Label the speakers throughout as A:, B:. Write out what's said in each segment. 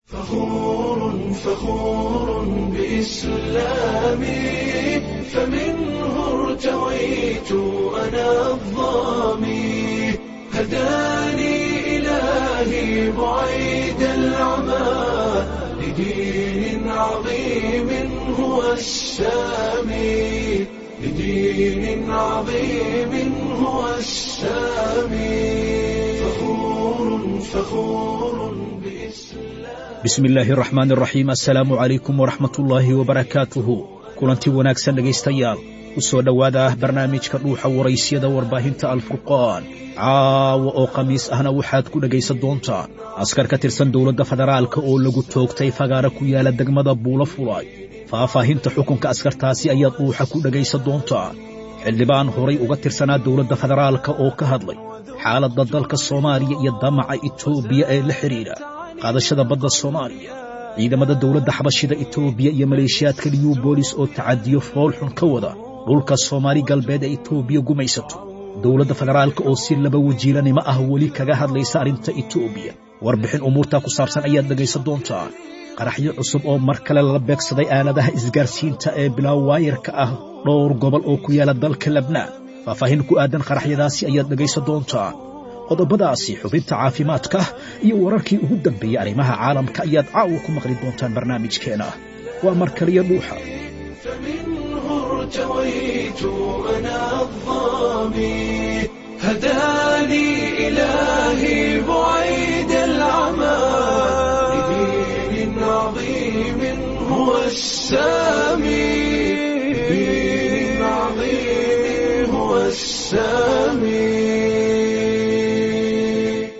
A: فخور فخور بإسلامي فمنه ارتويت أنا الظامي هداني إلهي بعيد العمى لدين عظيم هو السامي لدين عظيم هو السامي فخور فخور بإسلام
B: bismi illaahi araxmaan araxiim assalaamu calaykum waraxmatullaahi wabarakaatuhu kulanti wanaagsan dhegaystayaal u soo dhowaada ah barnaamijka dhuuxa waraysyada warbaahinta alfurqaan caawa oo khamiis ahna waxaad ku dhegaysan doontaan askar ka tirsan dowladda federaalka oo lagu toogtay fagaara ku yaala degmada buulo fulay faahfaahinta xukunka askartaasi ayaad dhuuxa ku dhegaysan doontaan xildhibaan horay uga tirsanaa dowladda federaalka oo ka hadlay xaaladda dalka soomaaliya iyo damaca itoobiya ee la xidhiidha qaadashada badda soomaaliya ciidamada dowladda xabashida itoobiya iyo maleeshiyaadka liyu boolis oo tacadiyo foolxun ka wada dhulka soomaali galbeed ee itoobiya gumaysato dowladda federaalka oo si laba wajiilanimo ah weli kaga hadlaysa arrinta itoobiya warbixin umuurtaa ku saabsan ayaad dhegaysan doontaan qaraxyo cusub oo mar kale lala beegsaday aaladaha isgaarsiinta ee bilaawaayarka ah dhowr gobol oo ku yaala dalka lebnaan faahfaahin ku aadan qaraxyadaasi ayaad dhegaysan doontaan qodobadaasi xubinta caafimaadka iyo wararkii ugu dambeeyey arrimaha caalamka ayaad caawa ku maqli doontaan barnaamijkeena waa mar kaliya dhuuxa
A: فمنه ارتويت أنا الظامي هداني إلهي بعيد العمى لدين عظيم هو السامي لدين عظيم هو السامي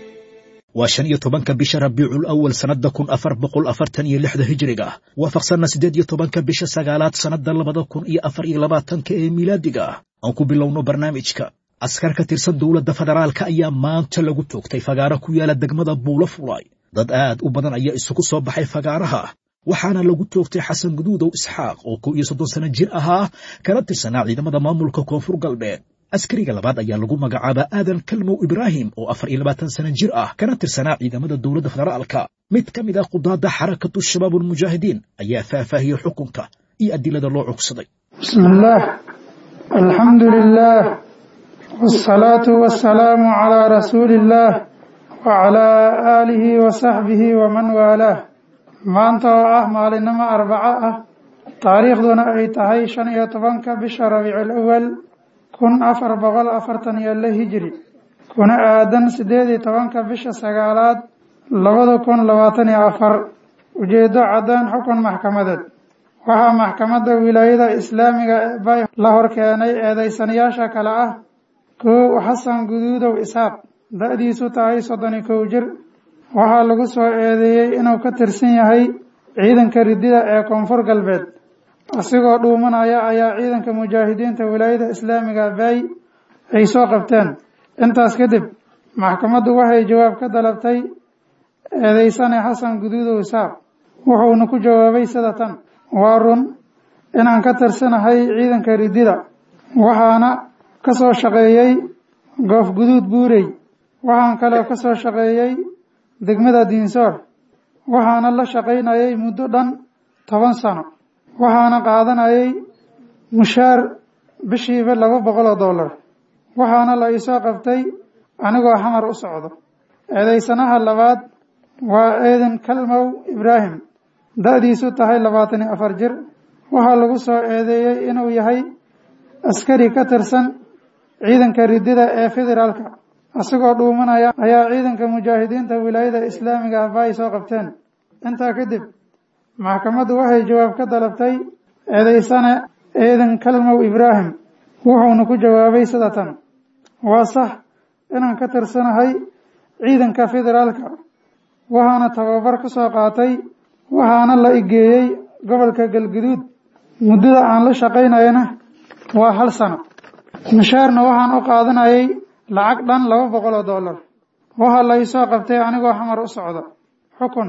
B: waa shan iyo tobanka bisha rabiicul awal sannadda kun afar boqol afartan iyo lixda hijriga waafaqsanna siddeed iyo tobanka bisha sagaalaad sannadda labada kun iyo afar iyo labaatanka ee miilaadiga ah aan ku bilowno barnaamijka askar ka tirsan dowladda federaalka ayaa maanta lagu toogtay fagaara ku yaala degmada buulo fulay dad aad u badan ayaa isugu soo baxay fagaaraha waxaana lagu toogtay xasan guduudow isxaaq oo kow iyo soddon sanno jir ahaa kana tirsanaa ciidamada maamulka koonfur galbeed askariga labaad ayaa lagu magacaabaa aadan kalmow ibraahim oo afar iyo labaatan sana jir ah kana tirsanaa ciidamada dowladda federaalka mid ka mid ah qudaadda xarakatu shabaab ulmujaahidiin ayaa faahfaahiyey xukunka iyo adilada loo cugsaday
C: بسم الله الحمد لله والصلاة والسلام على رسول الله وعلى آله وصحبه ومن والاه maanta oo ah maalinimo arbaco ah taariikhduna ay tahay shan iyo tobanka bisha rabiicul awal kun afar boqol afartan iyo la hijri kuna aadan siddeed iyo tobanka bisha sagaalaad labada kun labaatan iyo afar ujeedo caddaan xukun maxkamadeed waxaa maxkamadda wilaayada islaamiga ee bay la hor keenay eedeysanayaasha kale ah kow xasan guduudow isaaq da-diisu tahay soddon iyo kow jir waxaa lagu soo eedeeyey inuu ka tirsan yahay ciidanka ridida ee koonfur galbeed asigoo dhuumanaya ayaa ciidanka mujaahidiinta wilaayada islaamiga baay ay soo qabteen intaas kadib maxkamaddu waxay jawaab ka dalabtay eedeysane xasan guduudow isaaq wuxuuna ku jawaabay sida tan waa run inaan ka tirsanahay ciidanka ridida waxaana ka soo shaqeeyey goof guduud buurey waxaan kaloo ka soo shaqeeyey degmada diinsoor waxaana la shaqaynayay muddo dhan toban sano waxaana qaadanayay mushaar bishiiba laba boqol oo dollar waxaana la iisoo qabtay anigoo xamar u socdo eedeysanaha labaad waa eedan kalmow ibraahim da-diisu tahay labaatan iyo afar jir waxaa lagu soo eedeeyey inuu yahay askari ka tirsan ciidanka ridida ee federaalka isagoo dhuumanaya ayaa ciidanka mujaahidiinta wilaayada islaamiga ah ba ay soo qabteen intaa kadib maxkamaddu waxay jawaab ka dalabtay eedeysane eedan kalmow ibraahim wuxuuna ku jawaabay sida tan waa sax inaan ka tirsanahay ciidanka federaalka waxaana tababar ku soo qaatay waxaana la igeeyey gobolka galguduud muddada aan la shaqaynayana waa hal sano mushaarna waxaan u qaadanayay lacag dhan laba boqol oo dollar waxaa la iisoo qabtay anigoo xamar u socdo xukun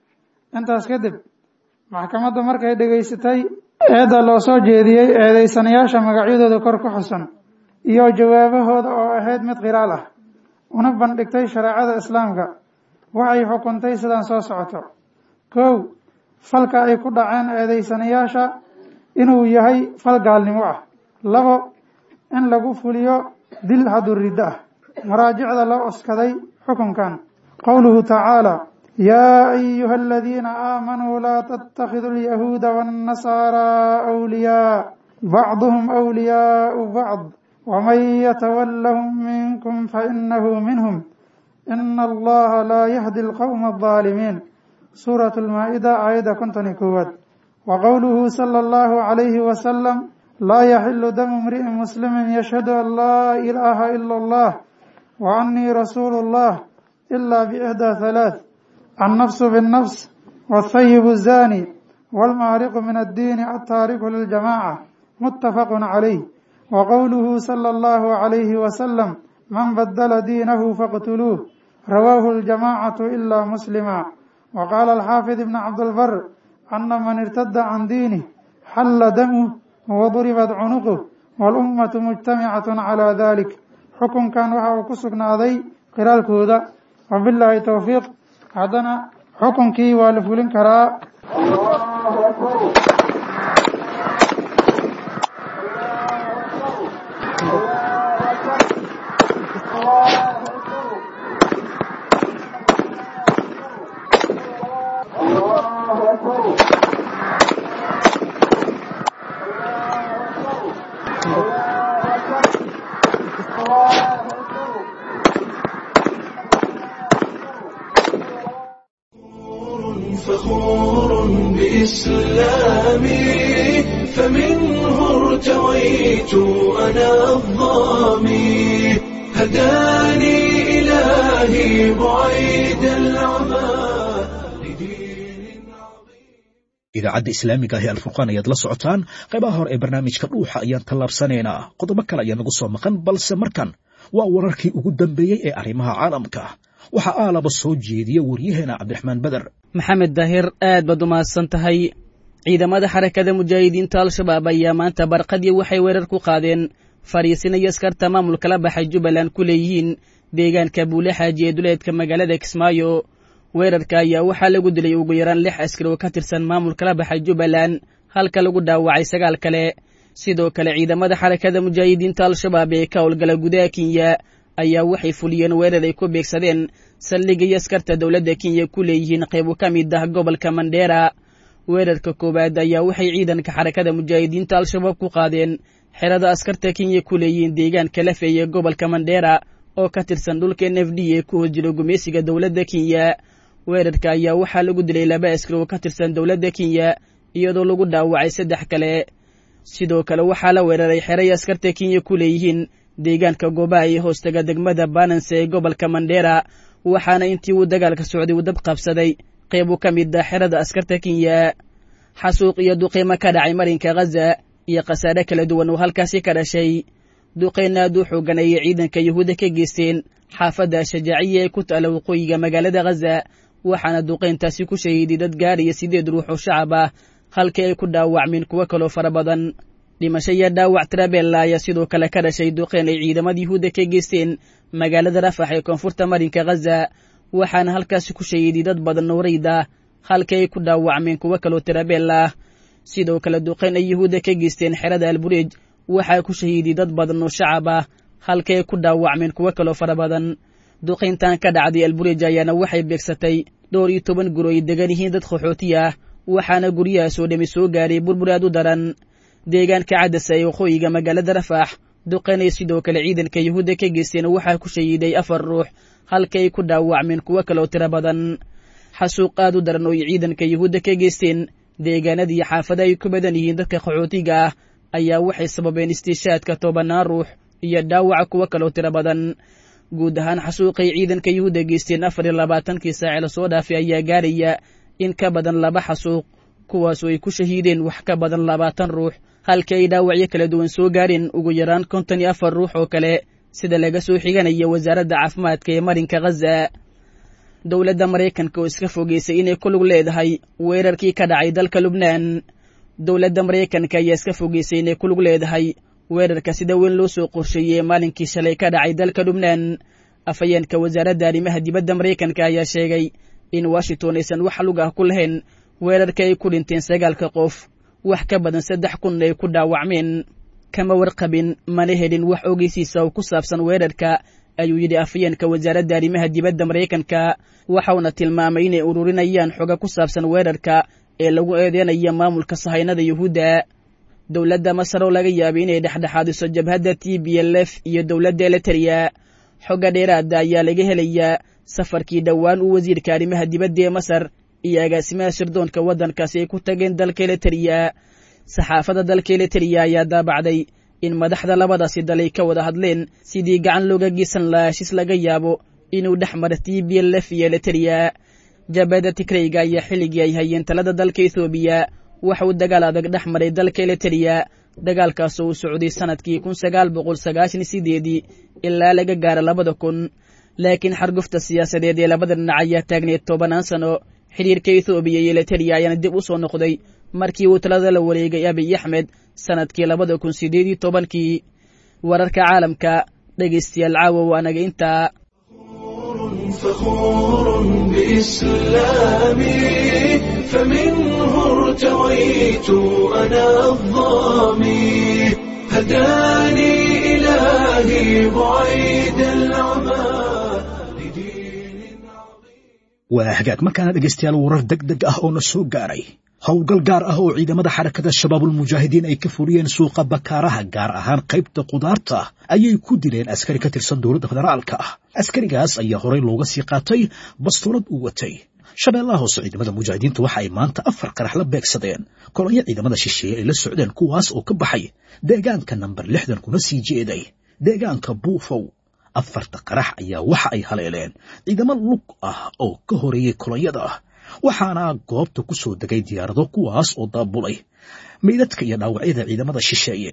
C: intaas kadib maxkamadda markay dhegaysatay eedda loo soo jeediyey eedeysanayaasha magacyadooda kor ku xusan iyo jawaabahooda oo ahayd mid qiraal ah una bandhigtay shareecada islaamka waxay xukuntay sidaan soo socoto kow falka ay ku dhaceen eedaysanayaasha inuu yahay fal gaalnimo ah labo in lagu fuliyo dil hadduu riddo ah maraajicda loo oskaday xukunkan qowluhu tacaala yaa ayuha aladiina aamanuu laa tattakhiduu alyahuuda waannasaaraa awliyaa bacduhum awliyaau bacd waman yatawallahum minkum fainahu minhum ina allaha laa yahdi alqowma aldaalimiin suuratu lmaa-ida aayadda konton iyo koowaad wa qowluhu sala allahu calayhi wasalam laa yaxilu damu imri'in muslimin yashhadu an laa ilaaha ila allah wa annii rasuulu llah ila biixdaa halaath annafsu binnafs waathayibu zaani waalmaariqu min addiini altaariku liljamaaca muttafaqun calayh wa qowluhu sala allahu calayhi wasalam man badala diinahu faqtuluuh rawaahu aljamaacatu ila muslima wa qaala alxaafid ibn cabdilbar ana man irtada can diinih xalla damuh waduribat cunuquh walummatu mujtamicatun calaa dalik xukunkan waxa uu ku sugnaaday qiraalkooda wabilaahi towfiiq haddana xukunkii waa la fulin karaa
A: فخور بإسلامي فمنه ارتويت أنا الظامي هداني إلهي بعيد العمى لدين عظيم
B: idaacadda islaamiga ah ee alfurqaan ayaad la socotaan qaybaha hore ee barnaamijka dhuuxa ayaan tallaabsanaynaa qodobo kale ayaa nagu soo maqan balse markan waa wararkii ugu dambeeyey ee arrimaha caalamka waxaa aalaba soo jeediya waryaheena cabdiraxmaan beder
D: maxamed daahir aad baad u mahadsan tahay ciidamada xarakada mujaahidiinta al-shabaab ayaa maanta barqadii waxay weerar ku qaadeen fadhiisinayo askarta maamulka la baxay jubbaland ku leeyihiin deegaanka buule xaaji ee duleedka magaalada kismaayo weerarka ayaa waxaa lagu dilay ugu yaraan lix askari oo ka tirsan maamulka la baxay jubbaland halka lagu dhaawacay sagaal kale sidoo kale ciidamada xarakada mujaahidiinta al-shabaab ee ka howlgala gudaha kenya ayaa waxay fuliyeen weerar ay ku beegsadeen saldhigaiyo askarta dowladda kenya ku leeyihiin qaybo ka mid ah gobolka mandheera weerarka koowaad ayaa waxay ciidanka xarakada mujaahidiinta al-shabaab ku qaadeen xerada askarta kenya ku leeyihiin deegaanka lafey ee gobolka mandheera oo ka tirsan dhulka n f d ee ku hoos jiro gumeysiga dowladda kenya weerarka ayaa waxaa lagu dilay laba askari oo ka tirsan dowladda kenya iyadoo lagu dhaawacay saddex kale sidoo kale waxaa la weeraray xeray askarta kenya ku leeyihiin deegaanka goobaha ee hoostaga degmada bananse ee gobolka mandheera waxaana intii uu dagaalka socday uu dab qabsaday qayb uu ka mid ah xerada askarta kenya xasuuq iyo duqiimo ka dhacay marinka khaza iyo khasaare kala duwan oo halkaasi ka dhashay duqeyn aad u xoogan ayay ciidanka yuhuudda ka geysteen xaafadda shajaaciya ee ku taala waqooyiga magaalada khaza waxaana duqeyntaasi ku shahiiday dad gaaraya sideed ruux oo shacab ah halkii ay ku dhaawacmeen kuwo kaloo fara badan dhimasho iyo dhaawac trabella ayaa sidoo kale ka dhashay duqeyn ay ciidamada yuhuudda ka geysteen magaalada rafax ee koonfurta marinka khaza waxaana halkaasi ku shahiiday dad badan oo rayd ah halkii ay ku dhaawacmeen kuwo kaloo trabella ah sidoo kale duqeyn ay yuhuudda ka geysteen xerada albureej waxaa ku shahiiday dad badan oo shacab ah halkii ay ku dhaawacmeen kuwo kaloo fara badan duqayntan ka dhacday albureej ayaana waxay beegsatay dhowr iyo toban guri ay degan yihiin dad qaxooti ah waxaana guryahaas oo dhami soo gaaray burbur aad u daran deegaanka cadasa ee waqooyiga magaalada rafax duqaynay sidoo kale ciidanka yuhuudda ka geysteen waxaa ku shahiiday afar ruux halkii ay ku dhaawacmeen kuwo kaloo tiro badan xasuuq aad u daran oo ay ciidanka yuhuudda ka geysteen deegaanadii xaafada ay ku badan yihiin dadka qaxootiga ah ayaa waxay sababeen istiishaadka tobanaan ruux iyo dhaawaca kuwo kaloo tiro badan guud ahaan xasuuqay ciidanka yuhuudda geysteen afar iyo labaatankii saace lasoo dhaafay ayaa gaaraya in ka badan laba xasuuq kuwaasoo ay ku shahiideen wax ka badan labaatan ruux halkii ay dhaawacyo kala duwan soo gaareen ugu yaraan konton iyo afar ruux oo kale sida laga soo xiganaya wasaaradda caafimaadka ee marinka khaza dowladda maraykanka oo iska fogeysay inay ku lug leedahay weerarkii ka dhacay dalka lubnaan dowladda maraykanka ayaa iska fogeysay inay ku lug leedahay weerarka sida weyn loo soo qorsheeyey ee maalinkii shalay ka dhacay dalka lubnaan afhayeenka wasaaradda arrimaha dibadda maraykanka ayaa sheegay in washington aysan wax lug ah ku lahayn weerarka ay ku dhinteen sagaalka qof wax ka badan saddex kunna ay ku dhaawacmeen kama warqabin mana helin wax ogeysiisa oo ku saabsan weerarka ayuu yidhi afayeenka wasaaradda arrimaha dibadda maraykanka waxauna tilmaamay inay ururinayaan xoga ku saabsan weerarka ee lagu eedeynayo maamulka sahaynada yuhuudda dowladda masar oo laga yaabay inay dhexdhexaadiso jabhadda t b l f iyo dowladda eliteria xogga dheeraada ayaa laga helayaa safarkii dhowaan uu wasiirka arrimaha dibadda ee masar iyo agaasimaha sirdoonka waddankaasi ay ku tageen dalka eliteria saxaafadda dalka eliteria ayaa daabacday in madaxda labadaasi dal ay ka wada hadleen sidii gacan looga geysan lahaa heshiis laga yaabo inuu dhex mara t b l f iyo eliteria jabhadda tigrayga ayaa xilligii ay hayeen talada dalka ethoobiya waxa uu dagaal adag dhex maray dalka eliteria dagaalkaasoo uu socday sannadkii kun sagaal boqol sagaashan sideedii ilaa laga gaaro labada kun laakiin xargufta siyaasadeed ee labada dhinac ayaa taagneed tobanaan sano xidhiirka ethoobiya iyo eliteria ayaana dib u soo noqday markii uu talada la wareegay abiy axmed sannadkii labada kun sideed iyo tobankii wararka caalamka dhegaystayaal caawa waa naga intaa
A: فخور بإسلامي فمنه ارتويت أنا الظامي هداني إلهي بعيد العمى لدين
B: waa hagaag markaana dhegaystayaal warar deg deg ah oo na soo gaaray howlgal gaar ah oo ciidamada xarakada shabaabulmujaahidiin ay ka fuliyeen suuqa bakaaraha gaar ahaan qaybta kudaarta ayay ku dileen askari ka tirsan dowladda federaalka ah askarigaas ayaa horey looga sii qaatay bastoolad uu watay shabeellaha hoose ciidamada mujaahidiintu waxa ay maanta afar qarax la beegsadeen kolonyo ciidamada shisheeye ay la socdeen kuwaas oo ka baxay deegaanka namber lixdan kuna sii jeeday deegaanka buufow afarta qarax ayaa waxa ay haleeleen ciidamo lug ah oo ka horeeyey kolonyada waxaana goobta ku soo degay diyaarado kuwaas oo daabulay meydadka iyo dhaawacyada ciidamada shisheeye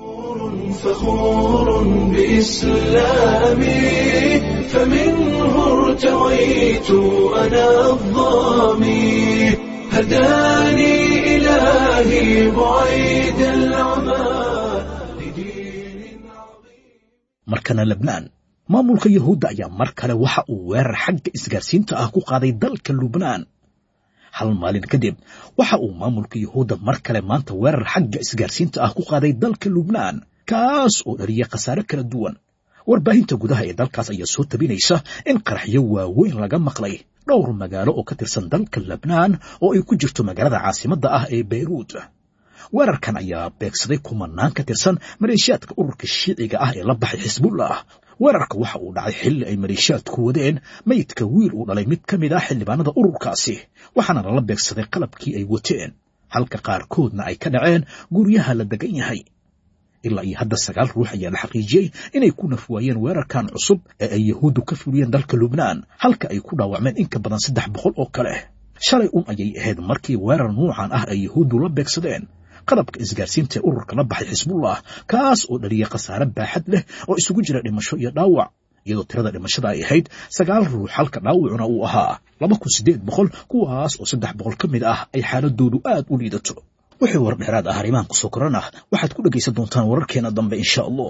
A: فخور بإسلامي فمنه ارتويت أنا الظامي هداني إلهي بعيد العمى لدين
B: markana lebnaan maamulka yahuudda ayaa mar kale waxa uu weerar xagga isgaarsiinta ah ku qaaday dalka lubnaan hal maalin kadib waxa uu maamulka yahuudda mar kale maanta weerar xagga isgaarsiinta ah ku qaaday dalka lubnaan kaas oo dhaliyay khasaare kala duwan warbaahinta gudaha ee dalkaas ayaa soo tabinaysa in qaraxyo waaweyn laga maqlay dhowr magaalo oo ka tirsan dalka lebnaan oo ay ku jirto magaalada caasimadda ah ee beyruud weerarkan ayaa beegsaday kumanaan ka tirsan maleeshiyaadka ururka shiiciga ah ee la baxay xisbullah weerarka waxa uu dhacay xilli ay maleeshiyaadku wadeen meydka wiil uu dhalay mid ka mid ah xildhibaanada ururkaasi waxaana lala beegsaday qalabkii ay wateen halka qaarkoodna ay ka dhaceen guryaha la degan yahay ilaa iyo hadda sagaal ruux ayaa la xaqiijiyey inay ku nafwaayeen weerarkan cusub ee ay yahuuddu ka fuliyeen dalka lubnaan halka ay ku dhaawacmeen in ka badan saddex boqol oo kale shalay un ayay ahayd markii weerar nuucan ah ay yahuuddu la beegsadeen qalabka isgaarsiinta ee ururka la baxay xisbullah kaas oo dhaliyay khasaare baaxad leh oo isugu jira dhimasho iyo dhaawac iyadoo tirada dhimashada ay ahayd sagaal ruux halka dhaawacuna uu ahaa laba kun siddeed boqol kuwaas oo saddex boqol ka mid ah ay xaaladoodu aad u liidato wixii war dheeraad ah arrimahan kusoo koran ah waxaad ku dhegaysan doontaan wararkeena dambe insha allah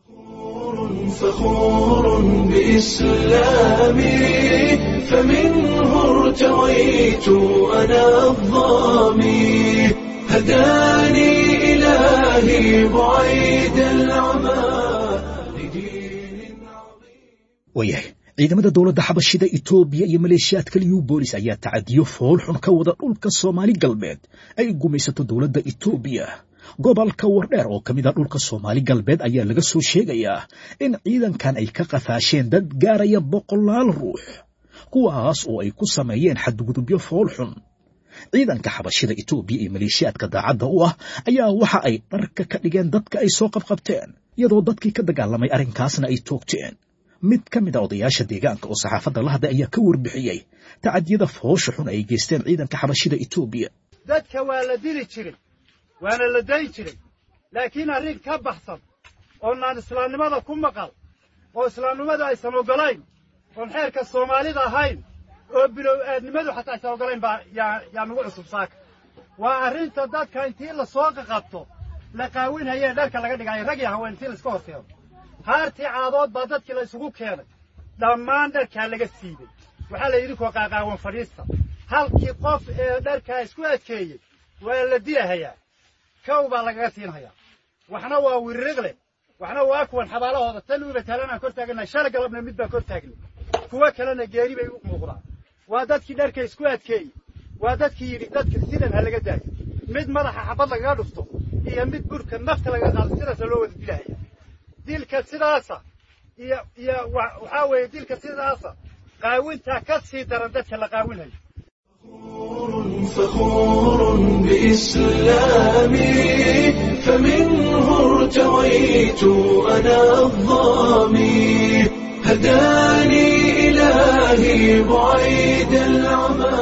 A: فخور بإسلامي فمنه ارتويت أنا الظامي هداني إلهي بعيد العمى لدين
B: waayahay ciidamada dowladda xabashida etoobiya iyo maleeshiyaadka liyu boolis ayaa tacadiyo fool xun ka wada dhulka soomaali galbeed ay gumaysato dowladda etoobiya gobolka wardheer oo ka mid a dhulka soomaali galbeed ayaa laga soo sheegayaa in ciidankan ay ka qafaasheen dad gaaraya boqolaal ruux kuwaas oo ay ku sameeyeen xadgudubyo fool xun ciidanka xabashida etoobiya iyo maleeshiyaadka daacadda u ah ayaa waxa ay dharka ka dhigeen dadka ay soo qabqabteen iyadoo dadkii ka dagaalamay arrinkaasna ay toogteen mid ka mid a odayaasha deegaanka oo saxaafadda la hadlay ayaa ka warbixiyey tacadiyada foosha xun ay geysteen ciidanka xabashida etoobiya
E: dadka waa la dili jiray waana la dayi jiray laakiin arrin ka baxsan oonaan islaamnimada ku maqal oo islaamnimada aysan oggolayn oon xeerka soomaalida ahayn oo bilow aadnimadu xataa aysan oggolayn baa yaa yaa nagu cusub saaka waa arrinta dadka intii la soo qaqabto la qaawinhayee dharka laga dhigaayo rag iyo haween intii laiska horkeeno haartii caadood baa dadkii la isugu keenay dhammaan dharkaa laga siibay waxaa la idinkoo qaaqaawan fadhiista halkii qof ee dharkaa isku adkeeyey waa la dilahayaa kow baa lagaga siinhayaa waxna waa wiririqle waxna waa kuwan xabaalahooda tan uiba taalanaan kor taagannahay shala galabna mid baan kor taagnay kuwo kalena geeri bay u muuqdaan waa dadkii dharka isku adkeeyey waa dadkii yidhi dadka sidan ha laga daayo mid madaxa xabad lagaga dhufto iyo mid burka nafta laga qaado sidaasa loo wada dilahaya dilka sidaasa iyo iyo waxaa weeye dilka sidaasa qaawintaa ka sii daran dadka la qaawinhayo
A: فخور بإسلامي فمنه ارتويت أنا الظامي هداني إلهي بعيد العمى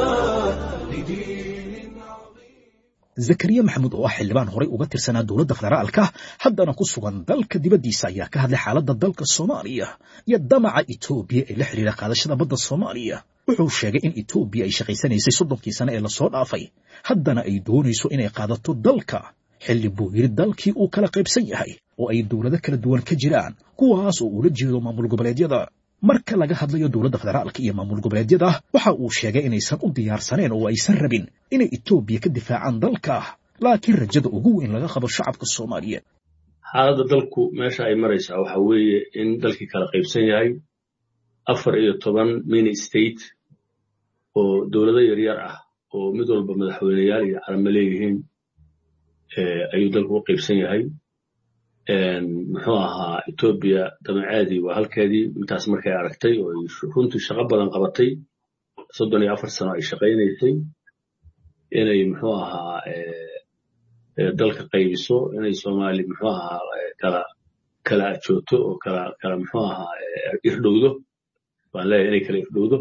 B: zakariya maxamuud oo ah xildhibaan horay uga tirsanaa dowladda federaalka haddana ku sugan dalka dibaddiisa ayaa ka hadlay xaaladda dalka soomaaliya iyo damaca etoobiya ee la xidhiira qaadashada badda soomaaliya wuxuu sheegay in etoobiya ay shaqaysanaysay soddonkii sane ee lasoo dhaafay haddana ay doonayso inay qaadato dalka xilli buu yidhi dalkii uu kala qaybsan yahay oo ay dowlado kala duwan ka jiraan kuwaas oo uula jeedo maamul goboleedyada marka laga hadlayo dowladda federaalka iyo maamul goboleedyada waxa uu sheegay inaysan u diyaarsaneen oo aysan rabin inay etoobiya ka difaacaan dalka laakiin rajada ugu weyn laga qabo shacabka soomaaliyeed
F: xaaladda dalku meesha ay maraysaa waxa weeye in dalkii kala qaybsan yahay afar iyo toban mini state oo dowlado yaryar ah oo mid walba madaxweyneyaal iyo calamo leeyihiin ayuu dalku u qaybsan yahay muxuu ahaa etoobiya damaceedii waa halkeedii intaas markay aragtay oo ay runtii shaqo badan qabatay soddon iyo afar sano ay shaqaynaysay inay muxuu ahaa dalka qaybiso inay soomaali muxuu ahaa kala kala ajoogto oo kala kala muxuu ahaa irdhowdo waan leeyahay inay kala irdhowdo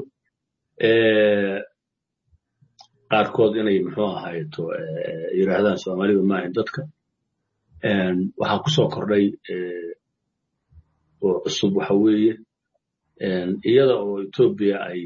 F: qaarkood inay muxuu ahayto yidhaahdaan soomaaliba maahin dadka waxaa ku soo kordhay oo cusub waxa weeye iyada oo etoobiya ay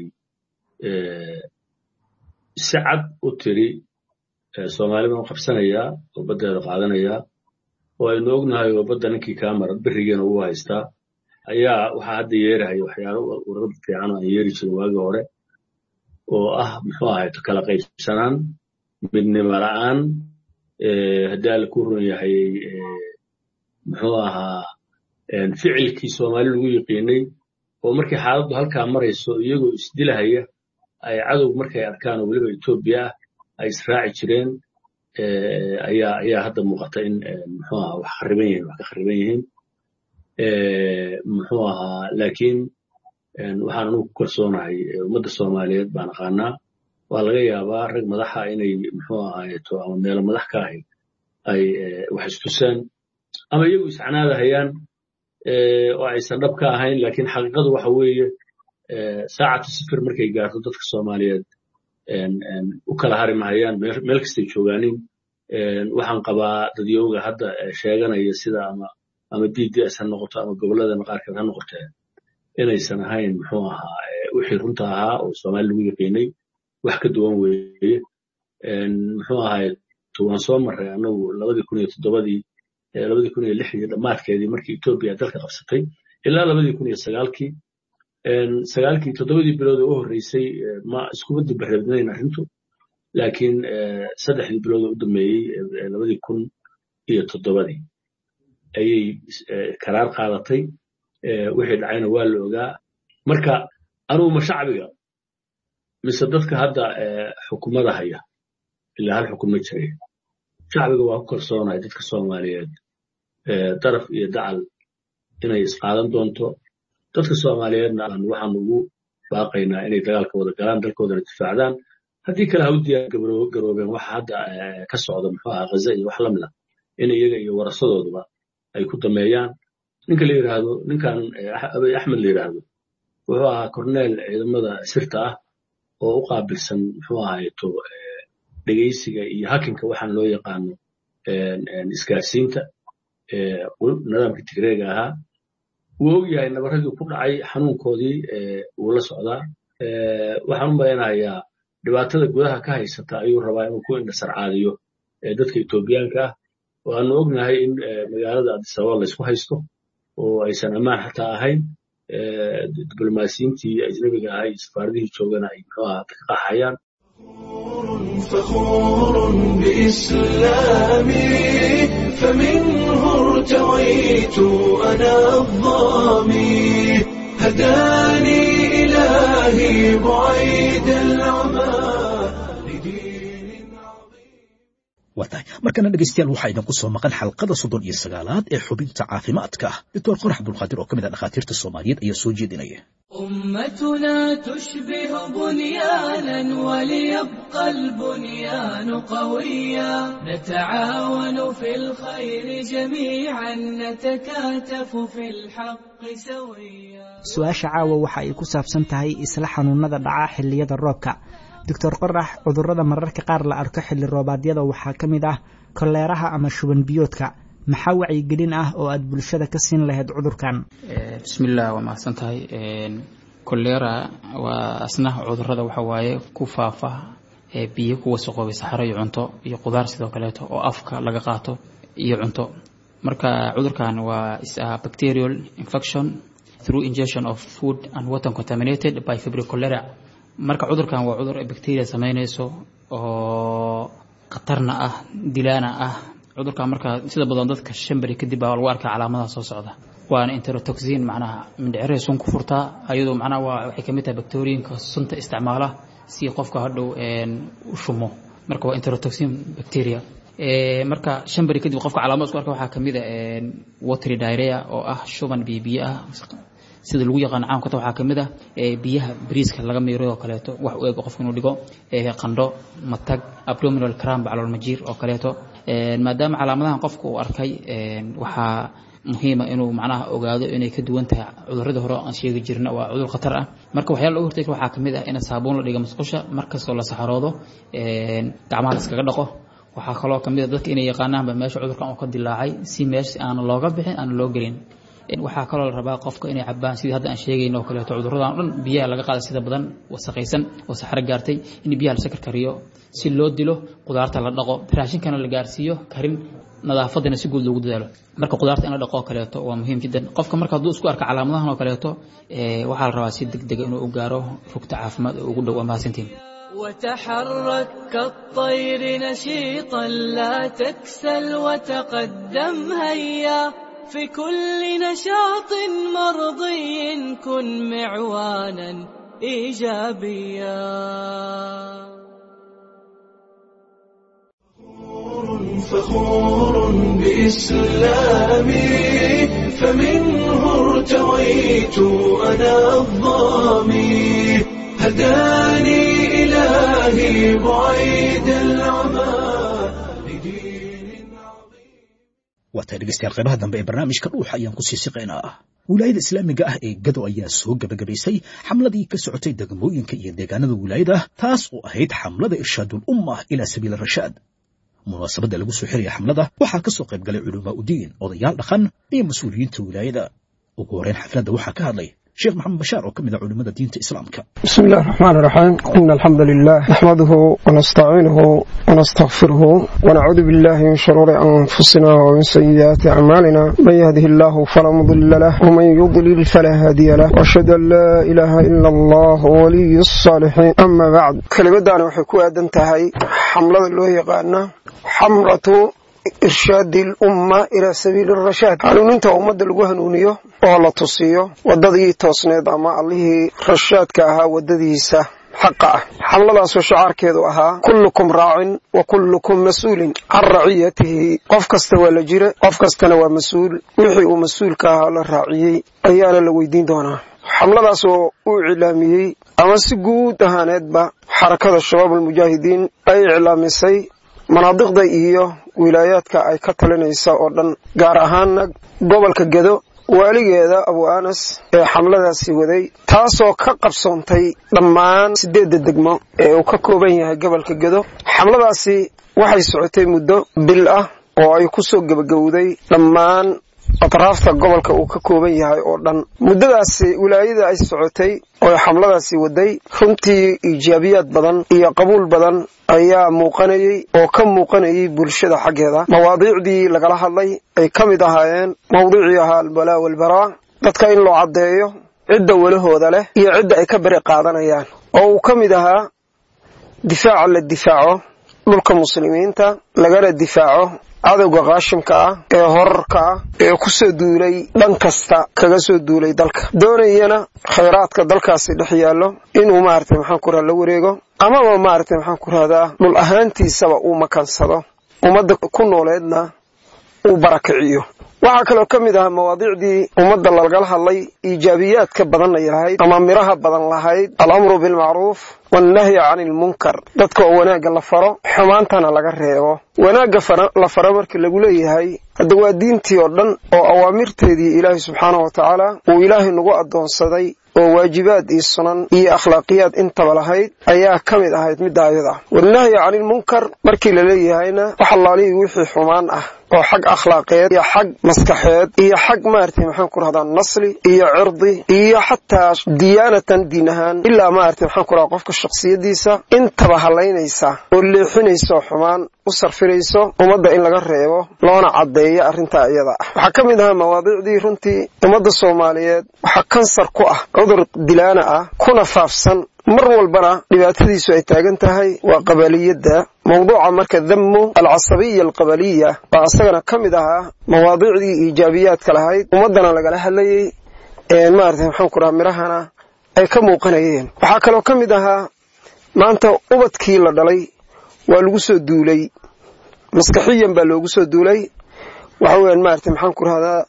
F: si cad u tiri soomaali baan qabsanayaa oo baddeeda qaadanayaa oo aynu ognahay oo badda ninkii kaa mara berigeena ugu haystaa ayaa waxaa hadda yeerahaya waxyaalo ururada fiican oo aan yeeri jirin waagii hore oo ah muxuu ahayto kala qaybsanaan midnimo la'aan haddii alla ku run yahay muxuu ahaa ficilkii soomaali lagu yiqiinay oo markii xaaladdu halkaa marayso iyagoo isdilahaya ay cadow markay arkaan oo weliba etoobiya ah ay israaci jireen ayaa ayaa hadda muuqata in muxuu ahaa wax khariban yihiin wax ka khariban yihiin muxuu ahaa laakiin waxaan anugu ku kalsoonahay ummadda soomaaliyeed baan aqaanaa waa laga yaabaa rag madaxa inay muxuu ahaayeto ama meelo madax ka ahayd ay wax istusaan ama iyagu iscanaadahayaan oo aysan dhab ka ahayn laakiin xaqiiqadu waxa weeye saacatu sifir markay gaarto dadka soomaaliyeed u kala hari mahayaan meel kastay joogaanin waxaan qabaa dadyowga hadda sheeganaya sida ama ama d d s ha noqoto ama gobolladana qaarkeed ha noqotee inaysan ahayn muxuu ahaa wixii runta ahaa oo soomaali lagu yaqiinay wax ka duwan weeye muxuu ahaye waan soo marray anagu labadii kun iyo toddobadii labadii kun iyo lixdii dhammaadkeedii markii etoobiya dalka qabsatay ilaa labadii kun iyo sagaalkii sagaalkii toddobadii bilood oo u horreysay ma iskuma dibareebnayn arrintu laakiin saddexdii bilood oo u dambeeyey labadii kun iyo toddobadii ayay karaar qaadatay wixii dhacayna waa la ogaa marka anugu ma shacbiga mise dadka hadda xukumada haya ilaa hal xukum ma jiray shacbiga waa ku kalsoonahay dadka soomaaliyeed daraf iyo dacal inay isqaadan doonto dadka soomaaliyeedna aan waxaan ugu baaqaynaa inay dagaalka wada galaan dalkoodana difaacdaan haddii kale ha u diyaar garoobeen waxa hadda ka socda muxuu ahaa ghaza iyo wax lamid ah in iyaga iyo warasadooduba ay ku dameeyaan ninka la yidhaahdo ninkan abiy axmed la yidhaahdo wuxuu ahaa korneel ciidamada sirta ah oo u qaabilsan muxuu ahayto dhegeysiga iyo hakinka waxaan loo yaqaano isgaarsiinta nidaamka tigreega ahaa wuu og yahay nabaradii ku dhacay xanuunkoodii wuu la socdaa waxaan u malaynayaa dhibaatada gudaha ka haysata ayuu rabaa inuu ku indhasarcaadiyo dadka etoobiyaanka ah waanu ognahay in magaalada adisababa laysku haysto oo aysan ammaan xataa ahayn diblomaasiyiintii ajnabiga ahaa iyo safaaradihii joogana ay muxuu ahaa ka qaxayaan
A: فخور بإسلامي فمنه ارتويت أنا الظامي هداني إلهي بعيد العمى لدين
B: waa tahay markana dhegaystayaal waxaa idinku soo maqan xalqada soddon iyo sagaalaad ee xubinta caafimaadka doctor qorax abdulqaadir oo ka mid ah dhakhaatiirta soomaaliyeed ayaa soo jeedinaya
G: أمتنا تشبه بنيانا وليبقى البنيان قويا نتعاون في الخير جميعا نتكاتف في الحق سويا
H: su-aasha caawa waxa ay ku saabsan tahay isla xanuunada dhaca xilliyada roobka doctor qorax cudurrada mararka qaar la arko xilli roobaadyada waxaa ka mid ah koleeraha ama shuban biyoodka maxaa wacyigelin ah oo aad bulshada ka siin lahayd cudurkan
I: bismillaah waa mahadsan tahay kolera waa asna cudurada waxa waaye ku faafa ee biyo ku wasaqoobay saxaro iyo cunto iyo qudaar sidoo kaleeto oo afka laga qaato iyo cunto marka cudurkan waa is a bacterial infection through ingestion of food and water contaminated by febrile cholera marka cudurkan waa cudur ay bacteria sameynayso oo khatarna ah dilaana ah cudurkan marka sida badan dadka shan beri kadib baa lagu arkaa calaamadaha soo socda waana interotoxin macnaha mindhicirey sun ku furtaa ayadoo macnaha waa waxay kamid tahay bacteriinka sunta isticmaala si qofka hadhow u shumo marka waa interotoxin bacteria marka shan beri kadib qofka calaamad isku arka waxaa kamid a watery diarrhea oo ah shuban biyo biyo ah sida lagu yaqaan caamkata waxaa kamid ah biyaha bariiska laga miiray oo kaleeto wax u eg qofka inuu dhigo qandho matag abdominal cramp calool majiir oo kaleeto maadaama calaamadahan qofka uu arkay waxaa muhiima inuu macnaha ogaado inay ka duwan tahay cuduradii hore aan sheegi jirna waa cudur khatar ah marka waxyaala lagu hortegi waxaa kamid ah in saabuun la dhiga musqusha markastoo la saxaroodo gacmaha la iskaga dhaqo waxaa kaloo kamid a dadka inay yaqaanaanba meesha cudurkan uu ka dilaacay si meesha aan looga bixin aan loo gelin waxaa kaloo la rabaa qofka inay cabaan sidii hadda aan sheegayno oo kaleeto cuduradan o dhan biyaha laga qaada sida badan wasaqaysan oo saxro gaartay in biyaha la sakar kariyo si loo dilo qudaarta la dhaqo raashinkana la gaarsiiyo karin nadaafadana si guud loogu dadaalo marka qudaarta in la dhaqo oo kaleeto waa muhiim jiddan qofka marka hadduu isku arka calaamadahan oo kaleeto waxaa la rabaa si deg dega inuu u gaaro rugta caafimaad oo ugu dhow waa mahadsantiin
G: وتحرك كالطير نشيطا لا تكسل وتقدم هيا في كل نشاط مرضي كن معوانا ايجابيا
A: فخور بإسلامي فمنه ارتويت أنا الظامي هداني إلهي بعيد العمى لدين
B: waa tahay dhegeystayaal qaybaha dambe ee barnaamijka dhuuxa ayaan ku sii siqaynaa wilaayada islaamiga ah ee gado ayaa soo gebagabaysay xamladii ka socotay degmooyinka iyo deegaanada wilaayada taas oo ahayd xamlada irshaadul umma ilaa sabiil rashaad munaasabadda lagu soo xiraya xamlada waxaa ka soo qayb galay culamaa udiin odayaal dhaqan iyo mas-uuliyiinta wilaayada ugu horreyn xafladda waxaa ka hadlay sheekh maxamed bashaar oo ka mid ah culimmada diinta islaamka
J: بسم الله الرحمن الرحيم إن الحمد لله نحمده ونستعينه ونستغفره ونعوذ بالله من شرور أنفسنا ومن سيئات أعمالنا من يهده الله فلا مضل له ومن يضلل فلا هادي له وأشهد أن لا إله إلا الله ولي الصالحين أما بعد كلمة دانا وحكو أدنتهي حملة الله يقالنا حمرة irshaadi lumma ilaa sabiili rashaad hanuuninta ummadda lagu hanuuniyo oo la tusiyo waddadii toosneed ama allihii rashaadka ahaa waddadiisa xaqa ah xamladaasoo shacaarkeedu ahaa kullukum raacin wa kullukum mas-uulin can raciyatihi qof kasta waa la jira qof kastana waa mas-uul wixii uu mas-uulka ahaa la raaciyey ayaana la weydiin doonaa xamladaasoo uu iclaamiyey ama si guud ahaaneedba xarakada shabaab almujaahidiin ay iclaamisay manaadiqda iyo wilaayaadka ay ka talinaysa oo dhan gaar ahaana gobolka gedo waaligeeda abu anas ee xamladaasi waday taasoo ka qabsoontay dhammaan siddeedda degmo ee uu ka kooban yahay gobolka gedo xamladaasi waxay socotay muddo bil ah oo ay ku soo gebagowday dhammaan atraafta gobolka uu ka kooban yahay oo dhan muddadaasi wilaayada ay socotay oo xamladaasi waday runtii iijaabiyaad badan iyo qabuul badan ayaa muuqanayey oo ka muuqanayay bulshada xaggeeda mawaadiicdii lagala hadlay ay ka mid ahaayeen mawduucii ahaa albalaa walbaraa dadka in loo caddeeyo cidda welahooda leh iyo cidda ay ka beri qaadanayaan oo uu ka mid ahaa difaaca la difaaco dhulka muslimiinta lagana difaaco cadowga qaashimka ah ee horarka ah ee ku soo duulay dhan kasta kaga soo duulay dalka doonayana khayraadka dalkaasi dhex yaallo inuu maaragtay maxaan ku raha la wareego amaba maaragtay maxaan ku rahdaa dhul ahaantiisaba uu makansado ummadda ku nooleedna uu barakiciyo waxaa kaloo ka mid ahaa mawaadiicdii ummadda lagala hadlay iijaabiyaadka badan ay lahayd ama miraha badan lahayd alamru bilmacruuf wannahyi cani ilmunkar dadka oo wanaagga la faro xumaantana laga reebo wanaagga la faro marka lagu leeyahay hadda waa diintii oo dhan oo awaamirteedii ilaahay subxaanahu wa tacaala uu ilaahay nagu addoonsaday oo waajibaad iyo sunan iyo akhlaaqiyaad intaba lahayd ayaa ka mid ahayd midda ayada wannahyi cani ilmunkar markii la leeyahayna wax allaalihii wixii xumaan ah oo xag akhlaaqeed iyo xag maskaxeed iyo xag maaragtay maxaan ku rahdaa nasli iyo cirdi iyo xataa diyaanatan diin ahaan ilaa maaragtay maxaan ku rahdaa qofka shakhsiyadiisa intaba halaynaysa oo leexinaysa oo xumaan u sarfinayso ummadda in laga reebo loona caddeeyo arrintaa iyada ah waxaa ka mid ahaa mawaadiicdii runtii ummadda soomaaliyeed waxaa kansar ku ah cudur dilaana ah kuna faafsan mar walbana dhibaatadiisu ay taagan tahay waa qabaliyadda mawduuca marka dammu alcasabiya alqabaliya baa isagana ka mid ahaa mawaadiicdii iijaabiyaadka lahayd ummaddana lagala hadlayey maarata maxaan ku raha mirahana ay ka muuqanayeen waxaa kaloo ka mid ahaa maanta ubadkii la dhalay waa lagu soo duulay maskaxiyan baa loogu soo duulay waxa weeyaan maarata maxaan ku rahdaa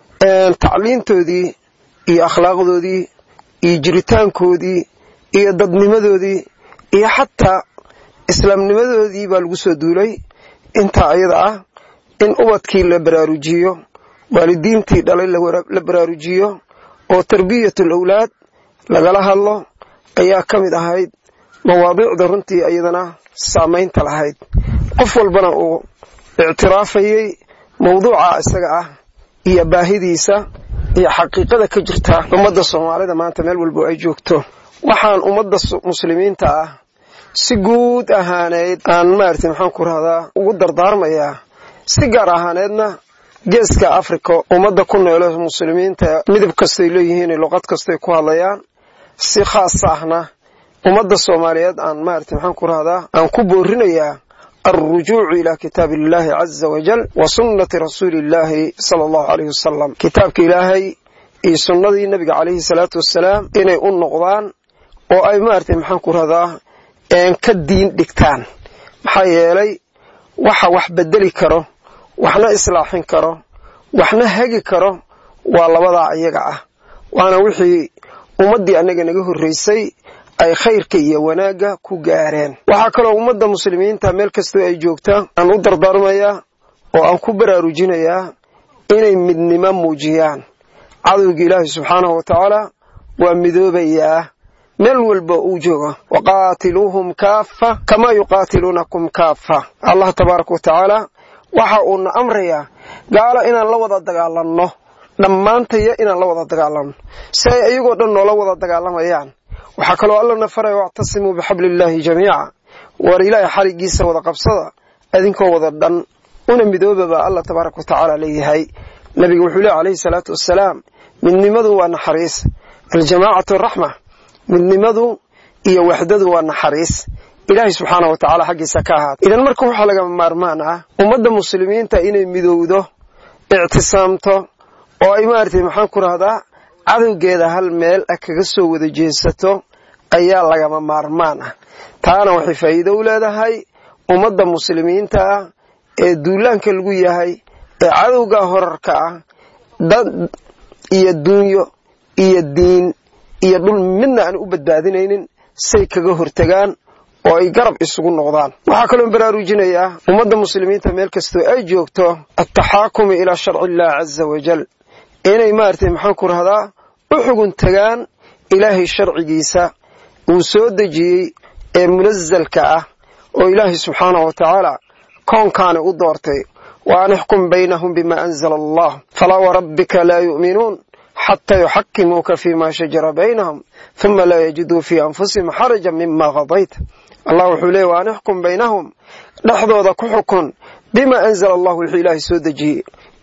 J: tacliintoodii iyo akhlaaqdoodii iyo jiritaankoodii iyo dadnimadoodii iyo xataa islaamnimadoodii baa lagu soo duulay intaa ayada ah in ubadkii la baraarujiyo waalidiintii dhalay la baraarujiyo oo tarbiyatul awlaad lagala hadlo ayaa ka mid ahayd mawaadiicda runtii iyadana saamaynta lahayd qof walbana uu ictiraafayey mawduuca isaga ah iyo baahidiisa iyo xaqiiqada ka jirta ummadda soomaalida maanta meel walbo ay joogto waxaan ummadda muslimiinta ah si guud ahaaneyd aan maaragtay maxaan ku rahdaa ugu dardaarmayaa si gaar ahaaneedna geeska africa ummadda ku noole muslimiinta midab kastay leeyihiin luqad kastay ku hadlayaan si khaasa ahna ummadda soomaaliyeed aan maaragtay maxaan ku rahdaa aan ku boorinayaa alrujuucu ilaa kitaabi illaahi caza wajal wa sunnati rasuuli illaahi sala allahu caleyhi wasalam kitaabka ilaahay iyo sunnadii nebiga caleyhi salaatu wassalaam inay u noqdaan oo ay maaragtay maxaan ku rahdaa ka diin dhigtaan maxaa yeelay waxa wax bedeli karo waxna islaaxin karo waxna hagi karo waa labadaa iyaga ah waana wixii ummaddii annaga naga horraysay ay khayrka iyo wanaagga ku gaareen waxaa kaloo ummadda muslimiinta meel kastoo ay joogtaa aan u dardaarmayaa oo aan ku baraarujinayaa inay midnimo muujiyaan cadowga ilaahi subxaanahu wa tacaala waa midoobayaa meel walba uu joogo waqaatiluuhum kaafa kamaa yuqaatiluunakum kaafa allah tabaaraka wa tacaala waxa uuna amrayaa gaalo inaan la wada dagaalanno dhammaantaya inaan la wada dagaalanno si ay iyagoo dhan noola wada dagaalamayaan waxaa kaloo allana faraya wactasimuu bixabli illaahi jamiica war ilaahay xarigiisa wada qabsada idinkoo wada dhan una midooba baa allah tabaaraka wa tacaala leeyahay nabiga wuxuu leey calayhi salaatu wassalaam midnimadu waa naxariis aljamaacatu raxma midnimadu iyo waxdadu waa naxariis ilaahay subxaana wa tacaala xaggiisa ka ahaata idan marka waxaa lagama maarmaan ah ummadda muslimiinta inay midowdo ictisaamto oo ay maaragtay maxaan ku rahdaa cadowgeeda hal meel ah kaga soo wada jeesato ayaa lagama maarmaan ah taana waxay faa'iido u leedahay ummadda muslimiinta ah ee duulaanka lagu yahay ee cadowga horarka ah dad iyo duunyo iyo diin iyo dhul midna aan u badbaadinaynin say kaga hortegaan oo ay garab isugu noqdaan waxaa kaloo baraarujinayaa ummadda muslimiinta meel kastoo ay joogto altaxaakumu ilaa sharci illah caza wajal inay maaragtay maxaan ku rahdaa u xugun tagaan ilaahay sharcigiisa uu soo dejiyey ee munasalka ah oo ilaahay subxaanahu wa tacaala koonkaani u doortay wa an ixkum baynahum bima anzala allah falaa warabbika laa yu'minuun xataa yuxakimuuka fima shajara baynahum huma laa yajiduu fii anfusihim xaraja mima qadayta allah wuxuu leeyay wa an ixkum baynahum dhexdooda ku xukun bima anzala allah wixii ilaahay soo dejiyey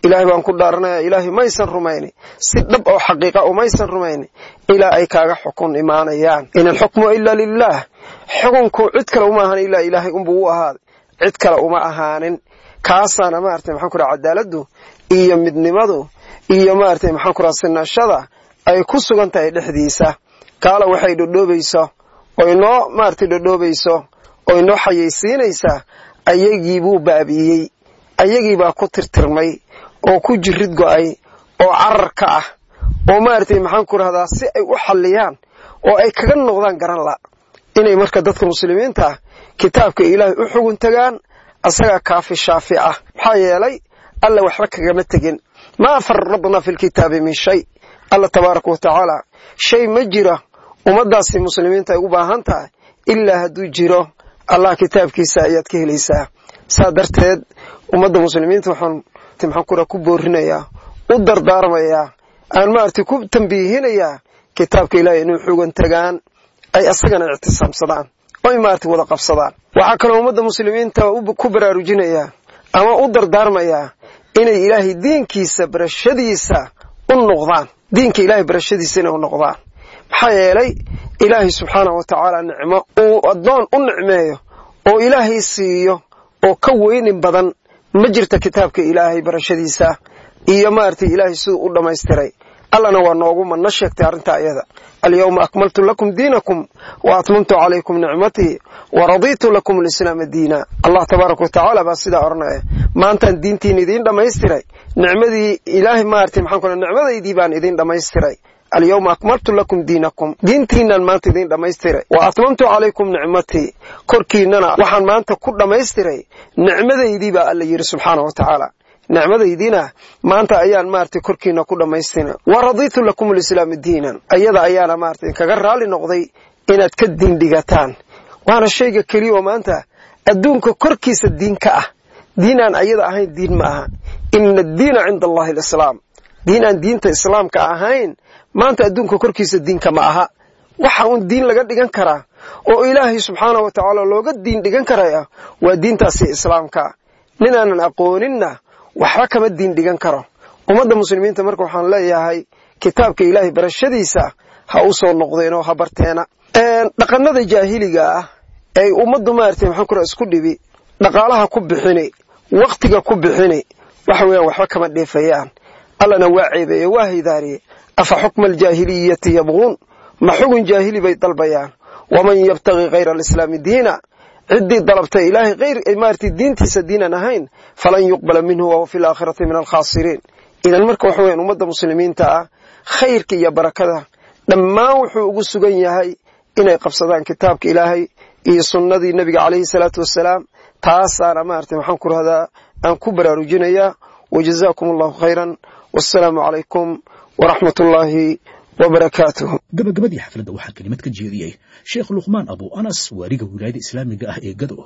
J: ilaahay baan ku dhaaranaya ilaahay maysan rumayni si dhab oo xaqiiqa umaysan rumayni ilaa ay kaaga xukun imaanayaan in alxukmu ila lilah xukunku cid kale uma ahan ilaa ilaahay unbuu u ahaaday cid kale uma ahaanin kaasaana maarata maxaan ku raha cadaaladdu iyo midnimadu iyo maarata maxaan ku raha sinashada ay ku sugan tahay dhexdiisa kaala waxay dhodhoobayso oo inoo maarata dhodhoobayso oo inoo xayaysiinaysaa ayagii buu baabi'iyey ayagii baa ku tirtirmay oo ku jirid go'ay oo carar ka ah oo maaragtay maxaan ku rahdaa si ay u xalliyaan oo ay kaga noqdaan garan la inay marka dadka muslimiinta ah kitaabka ilaahay u xugun tagaan asagaa kaafi shaafi ah maxaa yeelay alla waxba kagama tegin maa farradna fi lkitaabi min shay alla tabaaraka wa tacaala shay ma jira ummaddaasi muslimiinta ay u baahan tahay ilaa hadduu jiro allah kitaabkiisa ayaad ka helaysaa saa darteed ummadda muslimiinta waxaan maxaan kura ku boorinayaa u dardaarmayaa aan maaragtay ku tambiihinayaa kitaabka ilaahay inuu xugan tagaan ay asagana ictisaamsadaan oy maaragtay wada qabsadaan waxaa kaloo ummadda muslimiinta ku baraarujinayaa ama u dardaarmayaa inay ilaahay diinkiisa barashadiisa u noqdaan diinka ilaahay barashadiisa inay u noqdaan maxaa yeelay ilaahay subxaanah wa tacaala nicmo uu addoon u nicmeeyo oo ilaahay siiyo oo ka weynin badan ma jirta kitaabka ilaahay barashadiisa iyo maaragtay ilaahay siduu u dhammaystiray allana waa noogu manno sheegtay arrintaa iyada alyawma akmaltu lakum diinakum wa atmamtu calaykum nicmatii wa raditu lakum alislaama diina allah tabaaraka wa tacaala baa sidaa odhanaya maantaan diintiin idiin dhammaystiray nicmadii ilaahay maaragtay maxaan ku nicmadaydii baan idiin dhammaystiray alyawma akmaltu lakum diinakum diintiinaan maanta idiin dhammaystiray wa atmamtu calaykum nicmatii korkiinana waxaan maanta ku dhammaystiray nicmadaydii baa alla yidhi subxaana wa tacaala nicmadaydiina maanta ayaan maaragtay korkiina ku dhammaystina wa raditu lakum alislaama diinan ayada ayaana maaragtay kaga raalli noqday inaad ka diindhigataan waana shayga keliya oo maanta adduunka korkiisa diin ka ah diin aan ayada ahayn diin ma aha ina addiina cinda allahi alislaam diin aan diinta islaamka ahayn maanta adduunka korkiisa diinka ma aha waxa uun diin laga dhigan karaa oo ilaahay subxaana wa tacaala looga diin dhigan karaya waa diintaasi islaamka ninaanan aqooninna waxba kama diin dhigan karo ummadda muslimiinta marka waxaan leeyahay kitaabka ilaahay barashadiisa ha u soo noqdeen oo ha barteena dhaqanada jaahiliga ah ay ummaddu maaragtay maxaan ku isku dhibi dhaqaalaha ku bixini wakhtiga ku bixini waxa weeyaan waxba kama dheefayaan allana waa ceebeeye waa haydaariye afa xukma aljaahiliyati yabquun ma xugun jaahili bay dalbayaan waman yabtagi hayra alislaami diina ciddii dalabtay ilaahay hayr maaragtay diintiisa diinan ahayn falan yuqbala minhu wahuwa fi laakhirati min alkhaasiriin idan marka waxa weeyaan ummadda muslimiinta ah khayrka iyo barakada dhammaan wuxuu ugu sugan yahay inay qabsadaan kitaabka ilaahay iyo sunnadii nebiga calayhi salaatu wassalaam taasaana maaragtay maxaan ku rahdaa aan ku baraarujinayaa wajazaakum allahu khayran wassalaamu calaykum waraxmat ullaahi wabarakaatuh
B: gabagabadii xafladda waxaa kelimad ka jeediyey sheekh luqmaan abu anas waaliga wilaayada islaamiga ah ee gado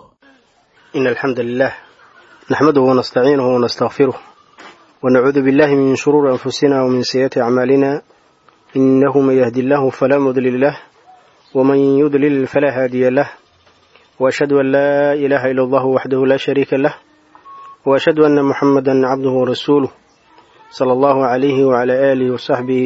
K: إن الحمد لله نحمده ونستعينه ونستغفره ونعوذ بالله من شرور أنفسنا ومن سيئات أعمالنا إنه من يهدي الله فلا مضلل له ومن يضلل فلا هادي له وأشهد أن لا إله إلا الله وحده لا شريك له وأشهد أن محمدا عبده ورسوله صلى الله عليه وعلى آله وصحبه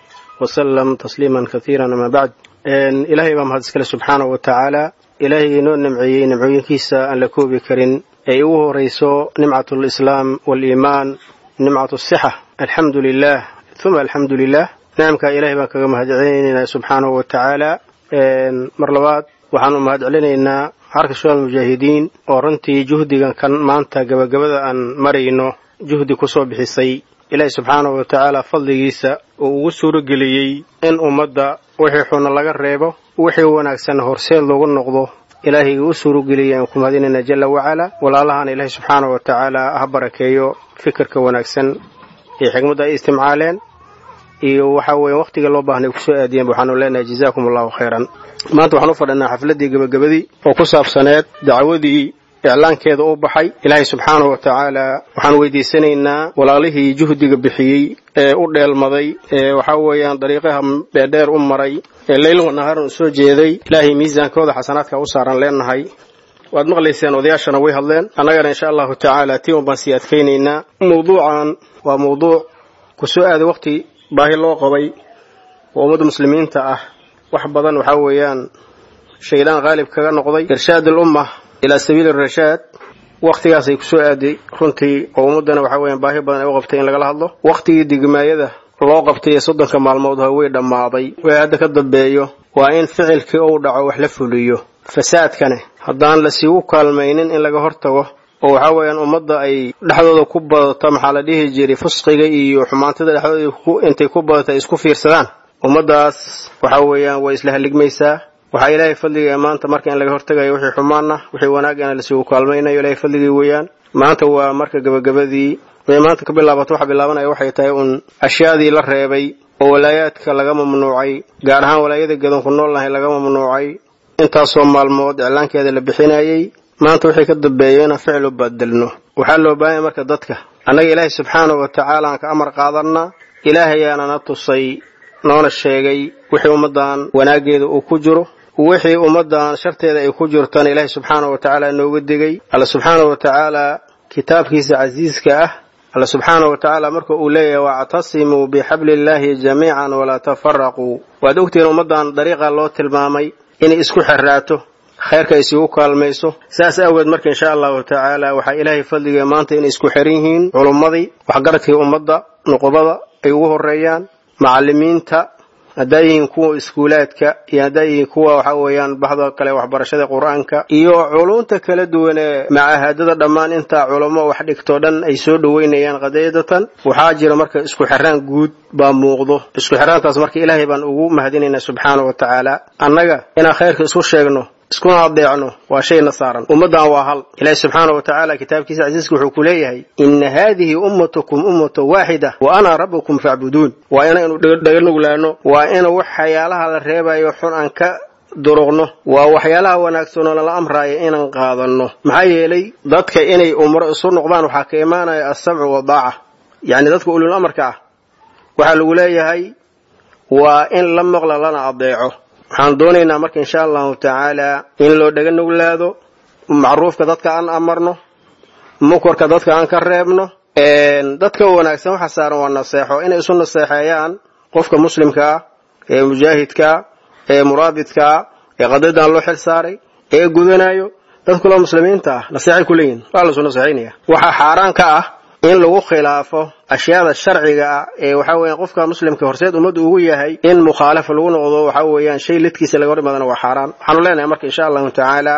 K: وسلم تسليما كثيرا أما بعد إلهي بام هذا سبحانه وتعالى ilaahay inoo nimceeyey nimcooyinkiisa aan la koobi karin ay ugu horayso nimcat alislaam waaliimaan nimcat asixa alxamdu lilah uma alxamdu lilah nicamkaa ilahay baan kaga mahadcelinaynaa subxaanahu wa tacaala mar labaad waxaan u mahadcelinaynaa xarka shual mujaahidiin oo runtii juhdigan kan maanta gabagabada aan marayno juhdi ku soo bixisay ilaahay subxaanahu wa tacaala fadligiisa uu ugu suurageliyey in ummadda wixii xuna laga reebo wixii wanaagsan horseed loogu noqdo ilaahay u suurageliyay aan ku mahadinayna jalla wacalaa walaalahaana ilaahay subxaanahu wa tacaala ha barakeeyo fikirka wanaagsan iyo xigmadda ay istimcaaleen iyo waxa weeye wakhtiga loo baahnay kusoo aadiyeen waxaanu leenahay jazaakum allahu khayran maanta waxaan u fadhinaa xafladdii gebagabadii oo ku saabsaneed dacwadii iclaankeeda u baxay ilaahay subxaanahu wa tacaala waxaan weydiisanaynaa walaalihii juhdiga bixiyey ee u dheelmaday ee waxaa weeyaan dariiqaha dheerdheer u maray ee leyl wanahaaran u soo jeeday ilaahay miisaankooda xasanaadka u saaran leenahay waad maqlayseen odayaashana way hadleen annagana insha allahu tacaala tiin baan sii adkaynaynaa mawduucan waa mawduuc ku soo aaday waqti baahi loo qabay oo ummadda muslimiinta ah wax badan waxaa weeyaan shaydaan qaalib kaga noqday irshaad alumma ilaa sabiili rashaad wakhtigaasay ku soo aaday runtii oo ummaddana waxaa weeyaan baahi badan ay u qabtay in lagala hadlo wakhtigii digmaayada loo qabtay ee soddonka maalmood ha way dhammaaday way hadda ka dambeeyo waa in ficilkii uu dhaco wax la fuliyo fasaadkane haddaan lasiigu kaalmaynin in laga hortago oo waxaa weeyaan ummadda ay dhexdooda ku badato maxaa la dhihi jiray fusqiga iyo xumaantada dhexdooda intay ku badato ay isku fiirsadaan ummaddaas waxaa weeyaan way isla halligmaysaa waxaa ilaahay fadliga maanta marka in laga hortagayo wixii xumaanna wixii wanaagana lasiigu kaalmaynayo ilaahay fadligii weeyaan maanta waa marka gabagabadii way maanta ka bilaabato waxa bilaabanaya waxay tahay uun ashyaadii la reebay oo walaayaadka laga mamnuucay gaar ahaan walaayada gadanku noolnahay laga mamnuucay intaasoo maalmood iclaankeeda la bixinayay maanta wixii ka dambeeyo inaan ficil u badelno waxaa loo baahanya marka dadka annaga ilaahay subxaanahu wa tacaala aan ka amar qaadanna ilaahayaana na tusay noona sheegay wixii ummaddan wanaaggeeda uu ku jiro wixii ummaddan sharteeda ay ku jirtana ilaahay subxaanahu wa tacaala nooga digay alla subxaanahu wa tacaala kitaabkiisa casiiska ah alla subxaanahu wa tacaala marka uu leeyahay wactasimuu bixabli illaahi jamiican walaa tafaraquu waad ogtihiin ummaddan dariiqa loo tilmaamay inay isku xerraato khayrka ay isugu kaalmayso saas awgeed marka insha allahu tacaala waxaa ilaahay fadliga maanta inay isku xiran yihiin culummadii waxgaradkii ummadda nuqubada ay ugu horeeyaan macallimiinta haddaa yihiin kuwa iskuulaadka iyo haddaa yihiin kuwa waxa weeyaan baxda kale waxbarashada qur-aanka iyo culunta kala duwan ee macaahadada dhammaan intaa culamo wax dhigtoo dhan ay soo dhoweynayaan qadiyadatan waxaa jira marka isku xiraan guud baa muuqdo isku xiraantaas marka ilaahay baan ugu mahadinaynaa subxaana wa tacaala annaga inaan khayrka isku sheegno iskuna adeecno waa shayna saaran ummaddan waa hal ilaahi subxaana wa tacaala kitaabkiisa casiiska wuxuu ku leeyahay ina haadihi ummatukum ummata waaxida wa ana rabbukum facbuduun waa inaynu dhaganuglaano waa in waxyaalaha la reebayo xun aan ka duruqno waa waxyaalaha wanaagsanoo lala amraayo inaan qaadanno maxaa yeelay dadka inay umro isu noqdaan waxaa ka imaanaya alsamcu wadaaca yacni dadka ulul amarka ah waxaa lagu leeyahay waa in la maqla lana adeeco waxaan doonaynaa marka insha allahu tacaala in loo dhaga nuglaado macruufka dadka aan amarno mukarka dadka aan ka reebno dadka wanaagsan waxa saaran waa naseexo inay isu naseexeeyaan qofka muslimka ah ee mujaahidkaa ee muraabidkaa ee qadadan loo xil saaray ee gudanayo dad kula muslimiinta ah naseexay ku leeyihin waa lasu naseexaynaya waxaa xaaraan ka ah in lagu khilaafo ashyaada sharciga ah ee waxa weeyaan qofka muslimka horseed ummaddu ugu yahay in mukhaalafa lagu noqdo waxa weeyaan shay lidkiisa laga hor imaadana waa xaaraan waxaanu leenahay marka insha allahu tacaala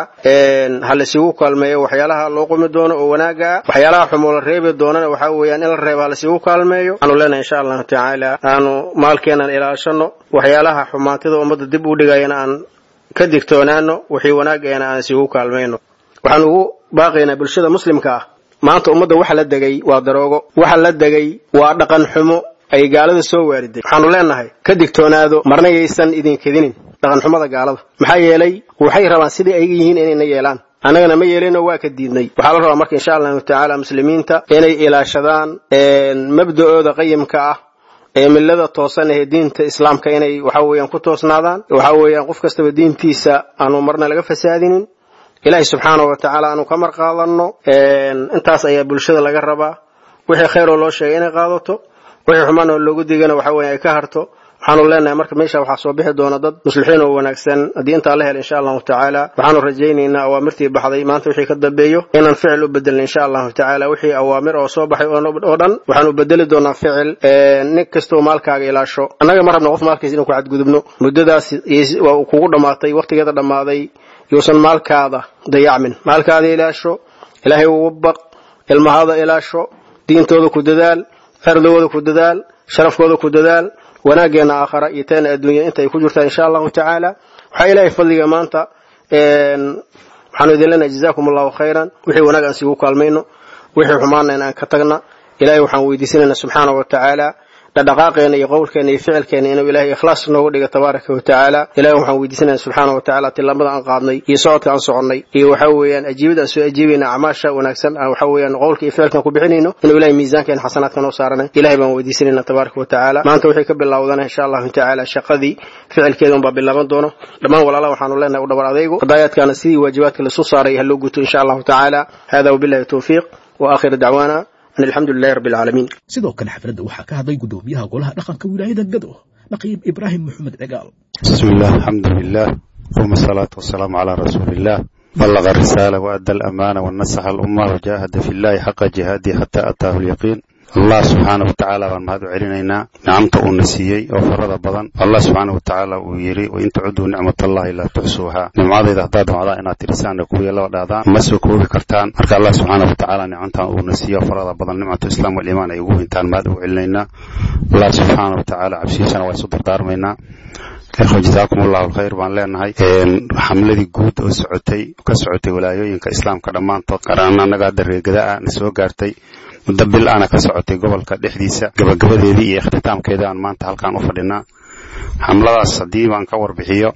K: ha laysugu kaalmeeyo waxyaalaha loo qumi doono oo wanaaga ah waxyaalaha xumoo la reebi doonana waxa weeyaan in la reebo ha laysugu kaalmeeyo waxaanu leenahay insha allahu tacaala aanu maalkeenan ilaashano waxyaalaha xumaantida ummadda dib u dhigayana aan ka digtoonaano wixii wanaageena aan isugu kaalmayno waxaan ugu baaqaynaa bulshada muslimka ah maanta ummadda waxa la degay waa daroogo waxa la degay waa dhaqan xumo ay gaalada soo waariday waxaanu leenahay ka digtoonaado marna yaysan idin kedinin dhaqan xumada gaalada maxaa yeelay waxay rabaan sidai ayga yihiin inayna yeelaan annagana ma yeelinoo waa ka diidnay waxaa la rabaa marka insha allahu tacaala muslimiinta inay ilaashadaan mabda'ooda qayimka ah ee millada toosan ee diinta islaamka inay waxa weeyaan ku toosnaadaan waxa weeyaan qof kastaba diintiisa aanu marna laga fasaadinin ilaahay subxaana wa tacaala aanu ka mar qaadanno intaas ayaa bulshada laga rabaa wixii khayroo loo sheegay inay qaadato wixii xumaan oo loogu digana waxa weeye ay ka harto waxaanu leenahay marka meesha waxaa soo bixi doona dad muslixiin oo wanaagsan haddii intaa la hel insha allahu tacaala waxaanu rajaynaynaa awaamirtii baxday maanta wixii ka dambeeyo inaan ficil u bedelna insha allahu tacaala wixii awaamir oo soo baxay oo dhan waxaanu bedeli doonaa ficil nin kastoo maalkaaga ilaasho annaga ma rabna qof maalkiisa inuu ku cadgudubno muddadaas waa kugu dhammaatay waqtigeeda dhammaaday yuusan maalkaada dayacmin maalkaada ilaasho ilaahay ugu baq ilmahaada ilaasho diintooda ku dadaal cerdooda ku dadaal sharafkooda ku dadaal wanaaggeena aakhara iyo teena adduunya inta ay ku jirtaa insha allahu tacaala waxaa ilaahay fadliga maanta waxaanu idin leenahay jazakum allahu khayran wixii wanaag aan siigu kaalmayno wixii xumaana in aan ka tagna ilahay waxaan weydiisanaynaa subxaana wa tacaala dhaqdhaqaaqeena iyo qowlkeena iyo ficilkeena inuu ilaahay ikhlaas noogu dhiga tabaaraka wa tacaala ilahi waxaan weydiisanaya subxaana wa tacaala tillaabada aan qaadnay iyo socodka aan soconnay iyo waxa weeyaan ajiibada aan soo ajiibayna acmaasha wanaagsan aan waxa weeyaan qowlka iyo ficilkan ku bixinayno inuu ilahay miisaankeena xasanaadka noo saarana ilahay baan weydiisanayna tabaaraka wa tacaala maanta waxay ka bilowdana insha allahu tacaala shaqadii ficilkeeda unbaa bilaaban doono dhammaan walaalaha waxaanu leenahay u dhabar adaygu qadaayaadkaana sidii waajibaadka lasu saaray ha loo guto insha allahu tacaala hada wabillahi towfiiq wa aakhiru dacwaana an alxamdu lilahi rabbi alcaalamiin
B: sidoo kale xafladda waxaa ka hadlay guddoomiyaha golaha dhaqanka wilaayada gado naqiib ibraahim maxamed cigaal
L: بسم الله الحمد لله ثم الصلاة والسلام على رسول الله بلغ الرسالة وأدى الأمانة ونصح الأمة وجاهد في الله حق جهاده حتى أتاه اليقين allah subxaana wa tacaala baan mahad u celinaynaa nicamta uuna siiyey oo farada badan allah subxaana wa tacaala uu yidhi wain tacuduu nicmatallahi laa tuxsuuhaa nimcadayda haddaad damcdaan inaad tirisaanna kuwii laba dhaadaan ma soo koobi kartaan marka allah subxaana wa tacaala nicamtan uuna siiyo oo farada badan nimcatu islaam waliimaan ay ugu hintaan mahad ugu celinaynaa allah subxaana wa tacaala cabsihiisana waa isu dardaarmaynaa ikhwa jazaakum allahu alkhayr baan leenahay xamladii guud oo socotay ka socotay walaayooyinka islaamka dhammaantood qaraan annaga hadda reegada na soo gaartay muddo bil ana ka socotay gobolka dhexdiisa gabagabadeedii iyo ikhtitaamkeedii aan maanta halkaan u fadhinaa xamladaas haddii baan ka warbixiyo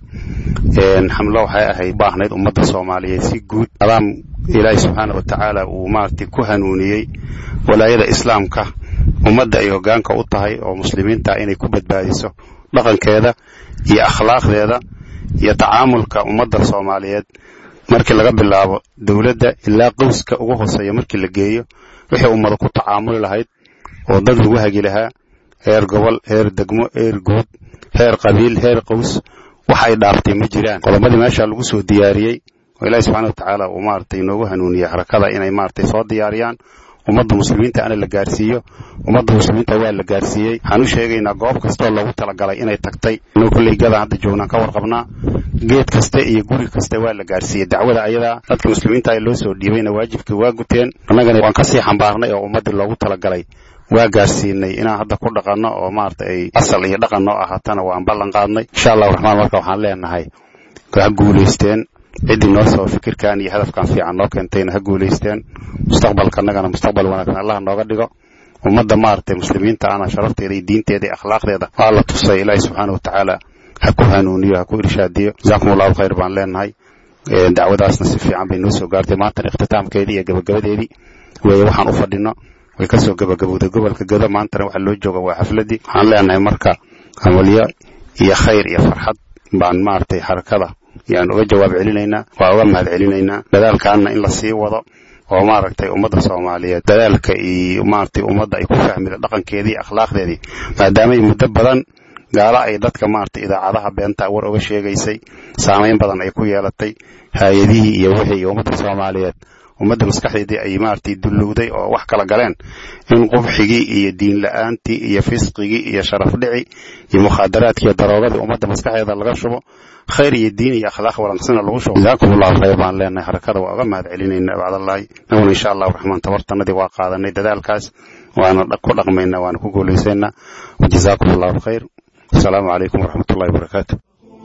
L: xamlo waxay ahayd baahnayd ummadda soomaaliyeed si guud adaam ilaahi subxaana wa tacaala uu maaragtay ku hanuuniyey walaayada islaamka ummadda ay hoggaanka u tahay oo muslimiinta inay ku badbaadiso dhaqankeeda iyo akhlaaqdeeda iyo tacaamulka ummadda soomaaliyeed markii laga bilaabo dowladda ilaa qowska ugu hooseeya markii la geeyo wixii ummada ku tacaamuli lahayd oo dad lagu hagi lahaa heer gobol heer degmo heer guud heer qabiil heer qows wax ay dhaaftay ma jiraan qodobadii meesha lagu soo diyaariyey oo ilaahi subxana wa tacaala uu maaragtay inoogu hanuuniyey harakada inay maaragtay soo diyaariyaan ummadda muslimiinta ana la gaarsiiyo ummadda muslimiinta waa la gaarsiiyey waxaan u sheegaynaa goob kastoo loogu talagalay inay tagtay inuu kolley gadan hadda joognaan ka warqabnaa geed kaste iyo guri kaste waa la gaarsiiyey dacwada ayadaa dadka muslimiinta loo soo dhiibayna waajibkii waa guteen annagana waan kasii xambaarnay oo ummaddii loogu talagalay waa gaarsiinay inaan hadda ku dhaqanno oo maarata ay asal iyo dhaqan noo ahaatana waan ballan qaadnay insha allahu raxmaan marka waxaan leenahay ha guulaysteen ciddii noo soo fikirkan iyo hadafkan fiican noo keentayna ha guulaysteen mustaqbalka annagana mustaqbal wanaagsan allah nooga dhigo ummadda maaragtay muslimiinta ana sharafteeda iyo diinteeda iyo akhlaaqdeeda waa la tusay ilaahi subxaana wa tacaala ha ku hanuuniyo ha ku irshaadiyo jazaakum allahu khayr baan leenahay dacwadaasna si fiican bay noo soo gaartay maantana ikhtitaamkeedii iyo gabagabadeedii weeye waxaan u fadhino way kasoo gabagabowday gobolka gado maantana waxa loo jooga waa xafladii waxaan leenahay marka amalyo iyo khayr iyo farxad baan maaragtay harakada yaan uga jawaab celinaynaa waa uga mahad celinaynaa dadaalkaana in la sii wado oo maaragtay ummadda soomaaliyeed dadaalka iyo maaragtay ummadda ay ku fahmida dhaqankeedii iyo akhlaaqdeedii maadaamay muddo badan gaalo ay dadka maaragtay idaacadaha beenta war uga sheegaysay saamayn badan ay ku yeelatay hay-adihii iyo wixii iyo ummadda soomaaliyeed ummadda maskaxdeedii ay maaragtay dullowday oo wax kala galeen in qubxigii iyo diin la-aantii iyo fisqigii iyo sharafdhici iyo mukhaadaraadkii iyo daroogadii ummadda maskaxdeeda laga shubo khayr iyo diin iyo akhlaaq wanagsana lagu shubo jazaakum allahu khayr baan leenahay harakada waa uga mahad celinayna bacdallahi naguna insha allahu raxmaan tabartanadii waa qaadanay dadaalkaas waana ku dhaqmaynaa waana ku guulaysaynaa wajazaakum allahu khayr asalaamu calaykum waraxmat ullahi wabarakaatu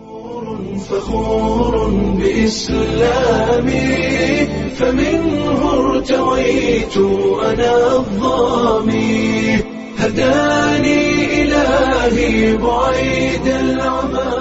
A: فخور بإسلامي فمنه ارتويت أنا الظامي هداني إلهي بعيد العمى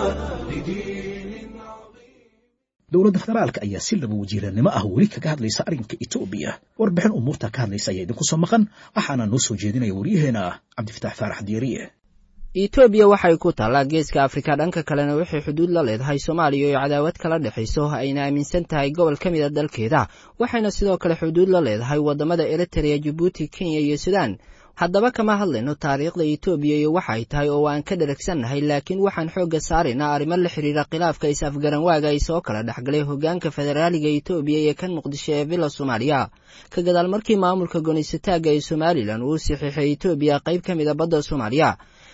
B: dowladda federaalka ayaa si laba wasiirannimo ah weli kaga hadlaysa arrinka etoobiya warbixin umuurta ka hadlaysa ayaa idinku soo maqan waxaana noo soo jeedinaya waryaheena cabdifatax faarax diiriye
M: etoobiya waxay ku taallaa geeska afrika dhanka kalena waxay xuduud la leedahay soomaaliya oo cadaawad kala dhexayso ayna aaminsan tahay gobol ka mid a dalkeeda waxayna sidoo kale xuduud la leedahay waddamada eritrea jabuuti kenya iyo sudan haddaba kama hadlayno taariikhda etoobiya iyo waxa ay tahay oo aan ka dheragsannahay laakiin waxaan xoogga saaraynaa arrimo la xidhiira khilaafka is-afgaranwaaga ay soo kala dhexgalay hoggaanka federaaliga etoobiya iyo kan muqdisho ee villa soomaaliya ka gadaal markii maamulka gonisataagga ee somalilan uu saxiixay etoobiya qayb ka mid a badda soomaaliya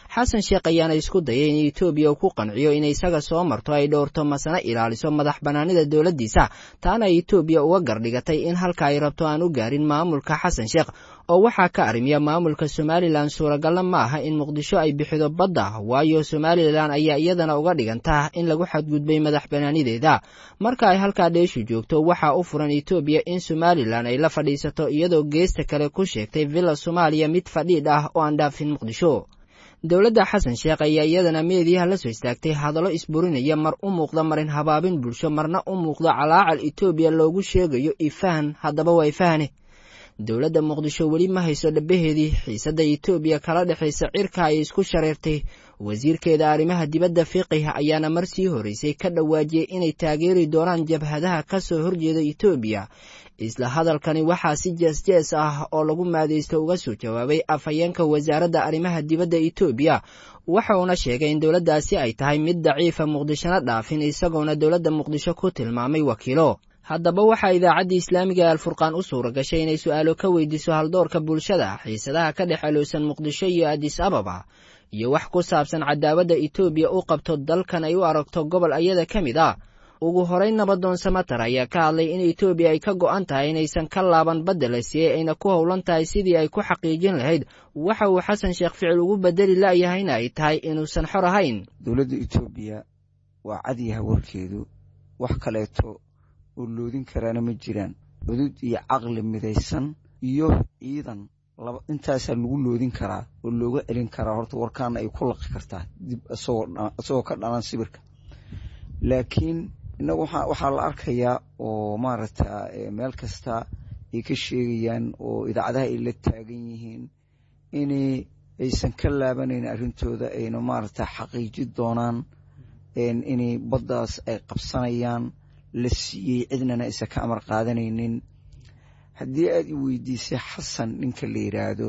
M: xasan sheekh ayaana isku dayay in etoobiya uu ku qanciyo inay isaga soo marto ay dhowrto masana ilaaliso madax bannaanida dowladdiisa taana etoobiya uga gardhigatay in halka ay rabto aan u gaarin maamulka xasan sheekh oo waxaa ka arrimiya maamulka somalilan suuragalna ma aha in muqdisho ay bixido badda waayo somalilan ayaa iyadana uga dhigantaa in lagu xadgudbay madax bannaanideeda marka ay halkaa dheeshu joogto waxaa u furan etoobiya in somalilan ay la fadhiisato iyadoo geesta kale ku sheegtay villa soomaaliya mid fadhiidh ah oo aan dhaafin muqdisho dowladda xasan sheekh ayaa iyadana meediyaha la soo istaagtay hadallo isburinaya mar u muuqda marin habaabin bulsho marna u muuqda calaacal etoobiya loogu sheegayo ifahan haddaba waa ifahane dowladda muqdisho weli ma hayso dhabaheedii xiisadda etoobiya kala dhexaysa cirka ay isku shareertay wasiirkeeda arrimaha dibadda fiqih ayaana mar sii horeysay ka dhawaajiyey inay taageeri doonaan jabhadaha ka soo horjeeda etoobiya isla hadalkani waxaa si jees-jees ah oo lagu maadaysto uga soo jawaabay afhayeenka wasaaradda arrimaha dibadda etoobiya waxa uuna sheegay in dowladdaasi ay tahay mid daciifa muqdishona dhaafin isagoona dowladda muqdisho ku tilmaamay wakiilo haddaba waxaa idaacaddii islaamiga ee alfurqaan u suura gashay inay su'aalo ka weydiiso haldoorka bulshada xiisadaha ka dhex alowsan muqdisho iyo adis ababa iyo wax ku saabsan cadaawadda etoobiya u qabto dalkan ay u aragto gobol ayada ka mid ah ugu horeyn nabadoon samatar ayaa ka hadlay in etoobiya ay ka go'an tahay inaysan ka laaban badda la siiyey ayna ku howlan tahay sidii ay ku xaqiijin lahayd waxa uu xasan sheekh ficil ugu bedeli la'yahayna ay tahay inuusan xor ahayn
N: dowladda etoobiya waa cadyaha warkeedu wax kaleeto oo loodin karaana ma jiraan cudud iyo caqli midaysan iyo ciidan intaasaa lagu loodin karaa oo looga celin karaa horta warkaana ay ku laqi kartaa dib isagoo ka dhalan sibirka laakiin innagu waxaa la arkayaa oo maaragta meel kasta ay ka sheegayaan oo idaacadaha ay la taagan yihiin in aysan ka laabanayn arrintooda ayna maaragta xaqiiji doonaan inay baddaas ay qabsanayaan la siiyey cidnana aysan ka amar qaadanaynin haddii aad i weydiisay xasan ninka la yidhaahdo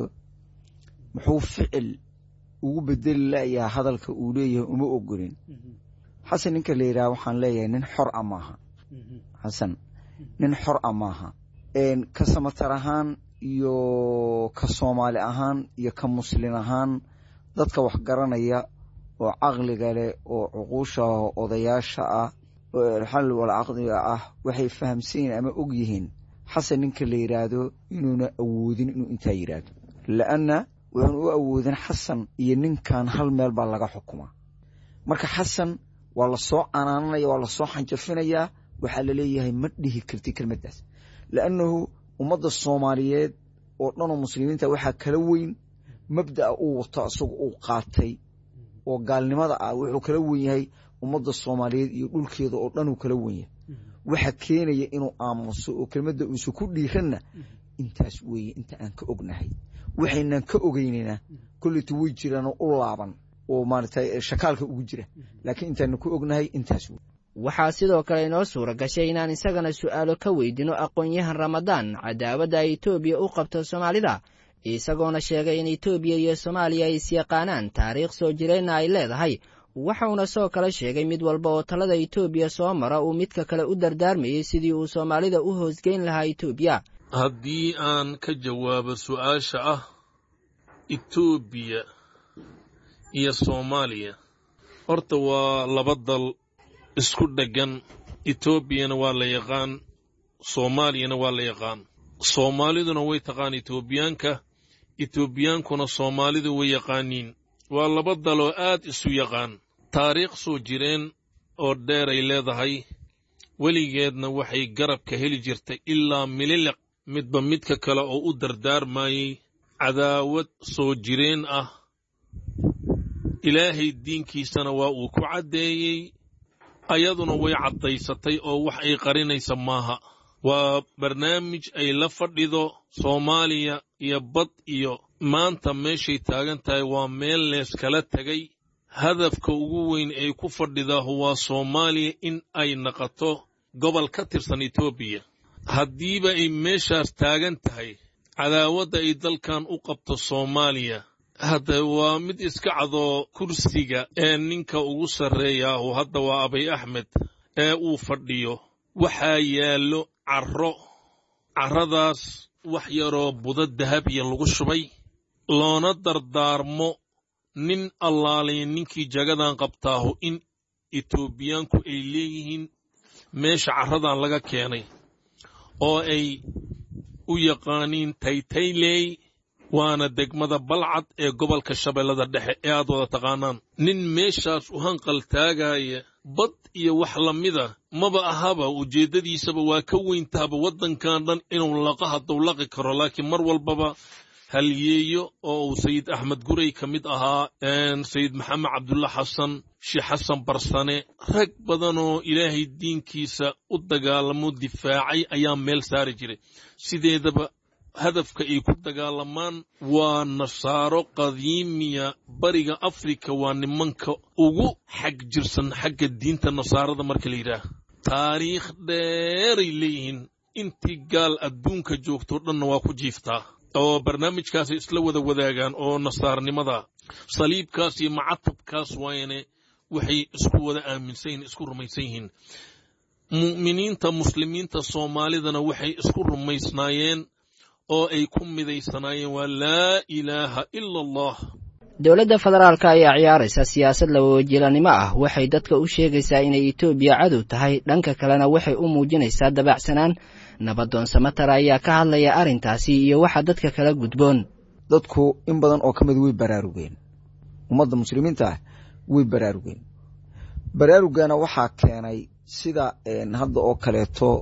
N: muxuu ficil ugu bedeli layaa hadalka uu leeyahay uma ogolin xasan ninka la yidhahdo waxaan leeyahay nin xor a maaha xasan nin xor a maaha ka samatar ahaan iyo ka soomaali ahaan iyo ka muslin ahaan dadka wax garanaya oo caqliga leh oo cuquusha odayaasha ah xal wal caqdiga ah waxay fahamsan yihiin ama og yihiin xasan ninka la yidhaahdo inuuna awoodin inuu intaa yidhaahdo la'anna wuxuun u awoodin xasan iyo ninkan hal meel baa laga xukumaa marka xasan waa la soo canaananaya waa la soo xanjafinayaa waxaa la leeyahay ma dhihi karti kelmaddaas la'annahu ummadda soomaaliyeed oo dhanoo muslimiinta waxaa kala weyn mabda'a uu wato isagu uu qaatay oo gaalnimada ah wuxuu kala wen yahay ummadda soomaaliyeed iyo dhulkeeda oo dhanuu kala wen yahay waxa keenaya inuu aamuso oo kelmadda uusan ku dhiiranna intaas weeye inta aan ka ognahay waxaynan ka ogeynayna kolleyta way jiraanoo u laaban oo maaragtay shakaalka ugu jira laakiin intaanu ku ognahay intaas wey
M: waxaa sidoo kale inoo suura gashay inaan isagana su'aalo ka weydino aqoon-yahan ramadaan cadaawadda ay etoobiya u qabto soomaalida isagoona sheegay in etoobiya iyo soomaaliya ay isyaqaanaan taariikh soo jireenna ay leedahay waxauna soo kale sheegay mid walba oo talada etoobiya soo mara uu midka kale u dardaarmayey sidii uu soomaalida u hoosgeyn lahaa etoobiya
O: haddii aan ka jawaabo su'aasha ah etoobiya iyo soomaaliya horta waa laba dal isku dheggan etoobiyana waa la yaqaan soomaaliyana waa la yaqaan soomaaliduna way taqaan etoobiyaanka etoobiyaankuna soomaalidu way yaqaaniin waa laba daloo aad isu yaqaan taariikh soo jireen oo dheeray leedahay weligeedna waxay garabka heli jirtay ilaa mililiq midba midka kale oo u dardaarmayey cadaawad soo jireen ah ilaahay diinkiisana waa uu ku caddeeyey ayaduna way caddaysatay oo wax ay qarinaysa maaha waa barnaamij ay la fadhido soomaaliya iyo bad iyo maanta meeshay taagan tahay waa meel leeskala tegay hadafka ugu weyn ay ku fadhidaahu waa soomaaliya in ay naqato gobol ka tirsan etoobiya haddiiba ay meeshaas taagan tahay cadaawadda ay dalkan u qabto soomaaliya hadda waa mid iska cadoo kursiga ee ninka ugu sarreeyaahu hadda waa abay axmed ee uu fadhiyo waxaa yaallo carro carradaas wax yaroo budo dahabiya lagu shubay loona dardaarmo nin allaalaya ninkii jagadan qabtaahu in etoobiyaanku ay leeyihiin meesha carradan laga keenay oo ay u yaqaaniin taytayley waana degmada balcad ee gobolka shabeellada dhexe ee aad wada taqaanaan nin meeshaas u hanqal taagaya bad iyo wax lamida maba ahaba ujeeddadiisaba waa ka weyntaaba waddankan dhan inuu laqa hadduu laqi karo laakiin mar walbaba halyeeyo oo uu sayid axmed gurey ka mid ahaa sayid maxamed cabdulla xasan sheekh xasan barsane rag badanoo ilaahay diinkiisa u dagaalamo difaacay ayaa meel saari jiray sideedaba hadafka ay ku dagaalamaan waa nasaaro qadiimiya bariga afrika waa nimanka ugu xag jirsan xagga diinta nasaarada marka la yidhaah taariikh dheeray leeyihiin intii gaal adduunka joogtoo dhanna waa ku jiiftaa oo barnaamijkaasay isla wada wadaagaan oo nasaarnimada saliibkaas iyo macatabkaas waayane waxay isku wada aaminsan yihin isku rumaysan yihiin mu'miniinta muslimiinta soomaalidana waxay isku rumaysnaayeen oo ay ku midaysanaayeen waa laa ilaaha ila allah
M: dowladda federaalka ayaa ciyaaraysa siyaasad labawajilanimo ah waxay dadka u sheegaysaa inay etoobiya cadow tahay dhanka kalena waxay u muujinaysaa dabacsanaan nabadoon samatar ayaa ka hadlaya arrintaasi iyo waxa dadka kala gudboon
N: dadku in badan oo ka mid way baraarugeen ummadda muslimiinta ah way baraarugeen baraarugana waxaa keenay sida hadda oo kaleeto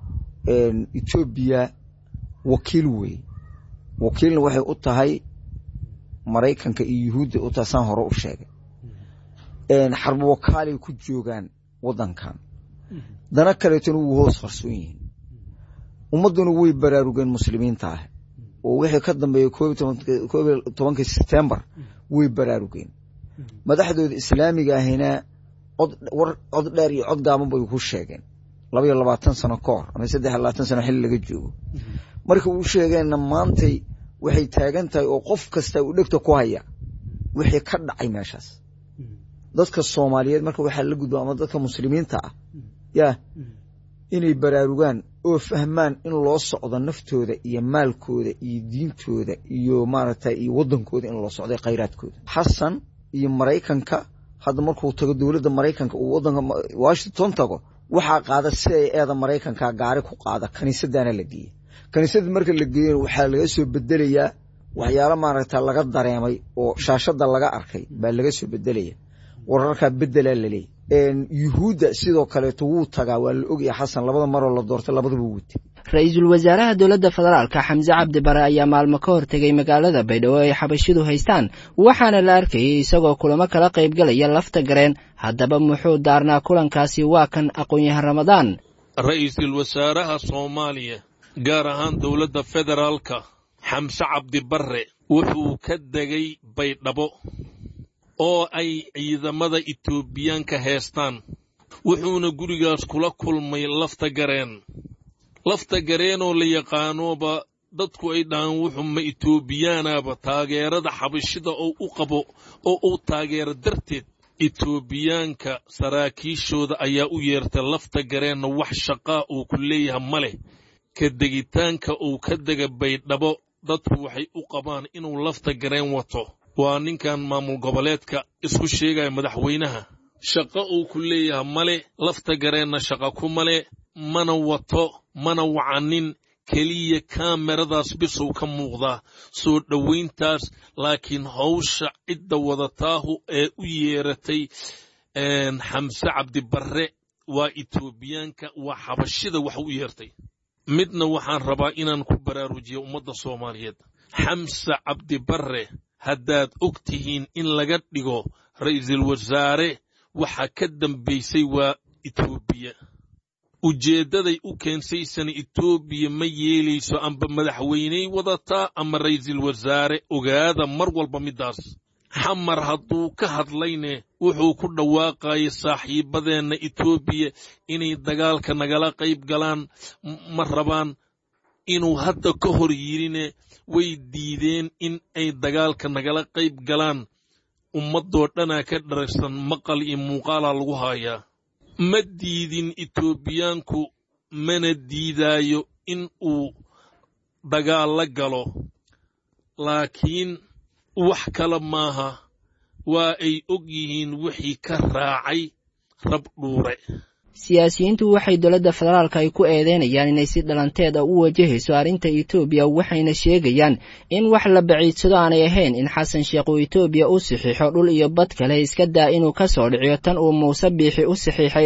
N: etoobiya wakiil wey wakiilna waxay u tahay maraykanka iyo yuhuudda u tahay saan hore u sheegay xarbo wakaalay ku joogaan waddankan dana kaleetona wuu hoos qarsoon yihiin ummadduna way baraarugeen muslimiinta ah oo wixii ka dambeeyey koob iyo tobankii sebtembar way baraarugeen madaxdooda islaamiga ahina cod dheer iyo cod gaaban bay ku sheegeen laba iyo labaatan sano ka hor ama saddex iyo labaatan sano xilli laga joogo marka uu sheegeenna maantay waxay taagan tahay oo qof kasta uu dhegta ku haya wixii ka dhacay meeshaas dadka soomaaliyeed marka waxaa la gudba ama dadka muslimiinta ah yaa inay baraarugaan oo fahmaan in loo socdo naftooda iyo maalkooda iyo diintooda iyo maaragtay iyo waddankooda in loo socday khayraadkooda xasan iyo maraykanka hadda markuu tago dowladda maraykanka uu waddanka washington tago waxaa qaada si ay eeda maraykanka gaari ku qaada kaniisadaana la geeyey kaniisadda marka la geeyena waxaa laga soo bedelayaa waxyaalo maaragta laga dareemay oo shaashada laga arkay baa laga soo bedelaya wararkaa bedelaa laleeyahy yuhuudda sidoo kaleeto wuu tagaa waa la ogaya xasan labada maroo la doortay labadaba wute
M: ra-iisul wasaaraha dowladda federaalka xamse cabdi bare ayaa maalmo ka hortegay magaalada baydhabo ay xabashidu haystaan waxaana la arkayay isagoo kulamo kala qaybgalaya lafta gareen haddaba muxuu daarnaa kulankaasi waa kan aqoon-yahan ramadaan
O: ra'iisul wasaaraha soomaaliya gaar ahaan dowladda federaalka xamse cabdi barre wuxuu ka degay baydhabo oo ay ciidamada etoobiyaanka heestaan wuxuuna gurigaas kula kulmay lafta gareen lafta gareenoo la yaqaanooba dadku ay dhahaan wuxuu ma etoobiyaanaaba taageerada xabashida oo u qabo oo uu taageero darteed etoobiyaanka saraakiishooda ayaa u yeertay lafta gareenna wax shaqaa uu ku leeyahay ma leh ka degitaanka uu ka dega baydhabo dadku waxay u qabaan inuu lafta gareen wato waa ninkan maamul goboleedka isku sheegaya madaxweynaha shaqo uu ku leeyahay male lafta gareenna shaqa ku male mana wato mana wacanin keliya kaameradaas bisow ka muuqdaa soo dhowayntaas laakiin hawsha cidda wadataahu ee u yeeratay xamse cabdibarre waa etoobiyaanka waa xabashida wax u yeertay midna waxaan rabaa inaan ku baraarujiyo ummadda soomaaliyeed xamse cabdibarre haddaad og tihiin in laga dhigo ra'iisul wasaare waxa ka dambaysay waa etoobiya ujeeddaday u keensaysana etoobiya ma yeelayso amba madaxweyney wadataa ama ra'iisul wasaare ogaada mar walba middaas xamar hadduu ka hadlayne wuxuu ku dhawaaqayay saaxiibbadeenna etoobiya inay dagaalka nagala qayb galaan ma rabaan inuu hadda ka hor yidhine way diideen in ay dagaalka nagala qayb galaan ummaddoo dhanaa ka dharagsan maqal iyo muuqaalaa lagu haayaa ma diidin etoobiyaanku mana diidaayo in uu dagaal la galo laakiin wax kale maaha waa ay og yihiin wixii ka raacay rab dhuure
M: siyaasiyiintu waxay dowladda federaalka ay ku eedeynayaan inay si dhalanteeda u wajahayso arrinta etoobiya waxayna sheegayaan in wax la baciidsado aanay ahayn in xasan sheekh uu etoobiya u saxiixo dhul iyo bad kale iska daa inuu ka soo dhiciyo tan uu muuse biixi u saxiixay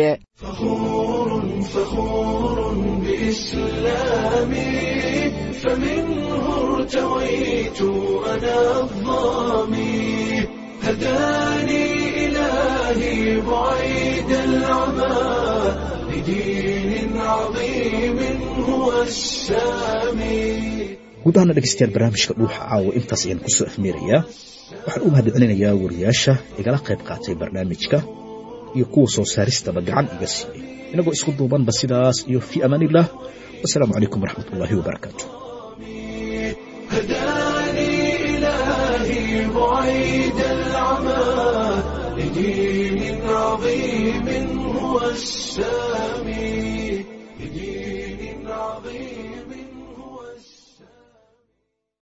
A: إلهي بعيد العمى لدين عظيم هو السامي
B: guud ahaana dhegaystayaal barnaamijka dhuuxa caawa intaas ayaan ku soo afmeerayaa waxaan u mahadcelinayaa wariyaasha igala qayb qaatay barnaamijka iyo kuwa soo saaristaba gacan iga siiyey inagoo isku duubanba sidaas iyo fii amaaniillah wasalaamu calaykum waraxmat ullaahi wabarakaatu
A: بعيد العمى لدين عظيم هو السامي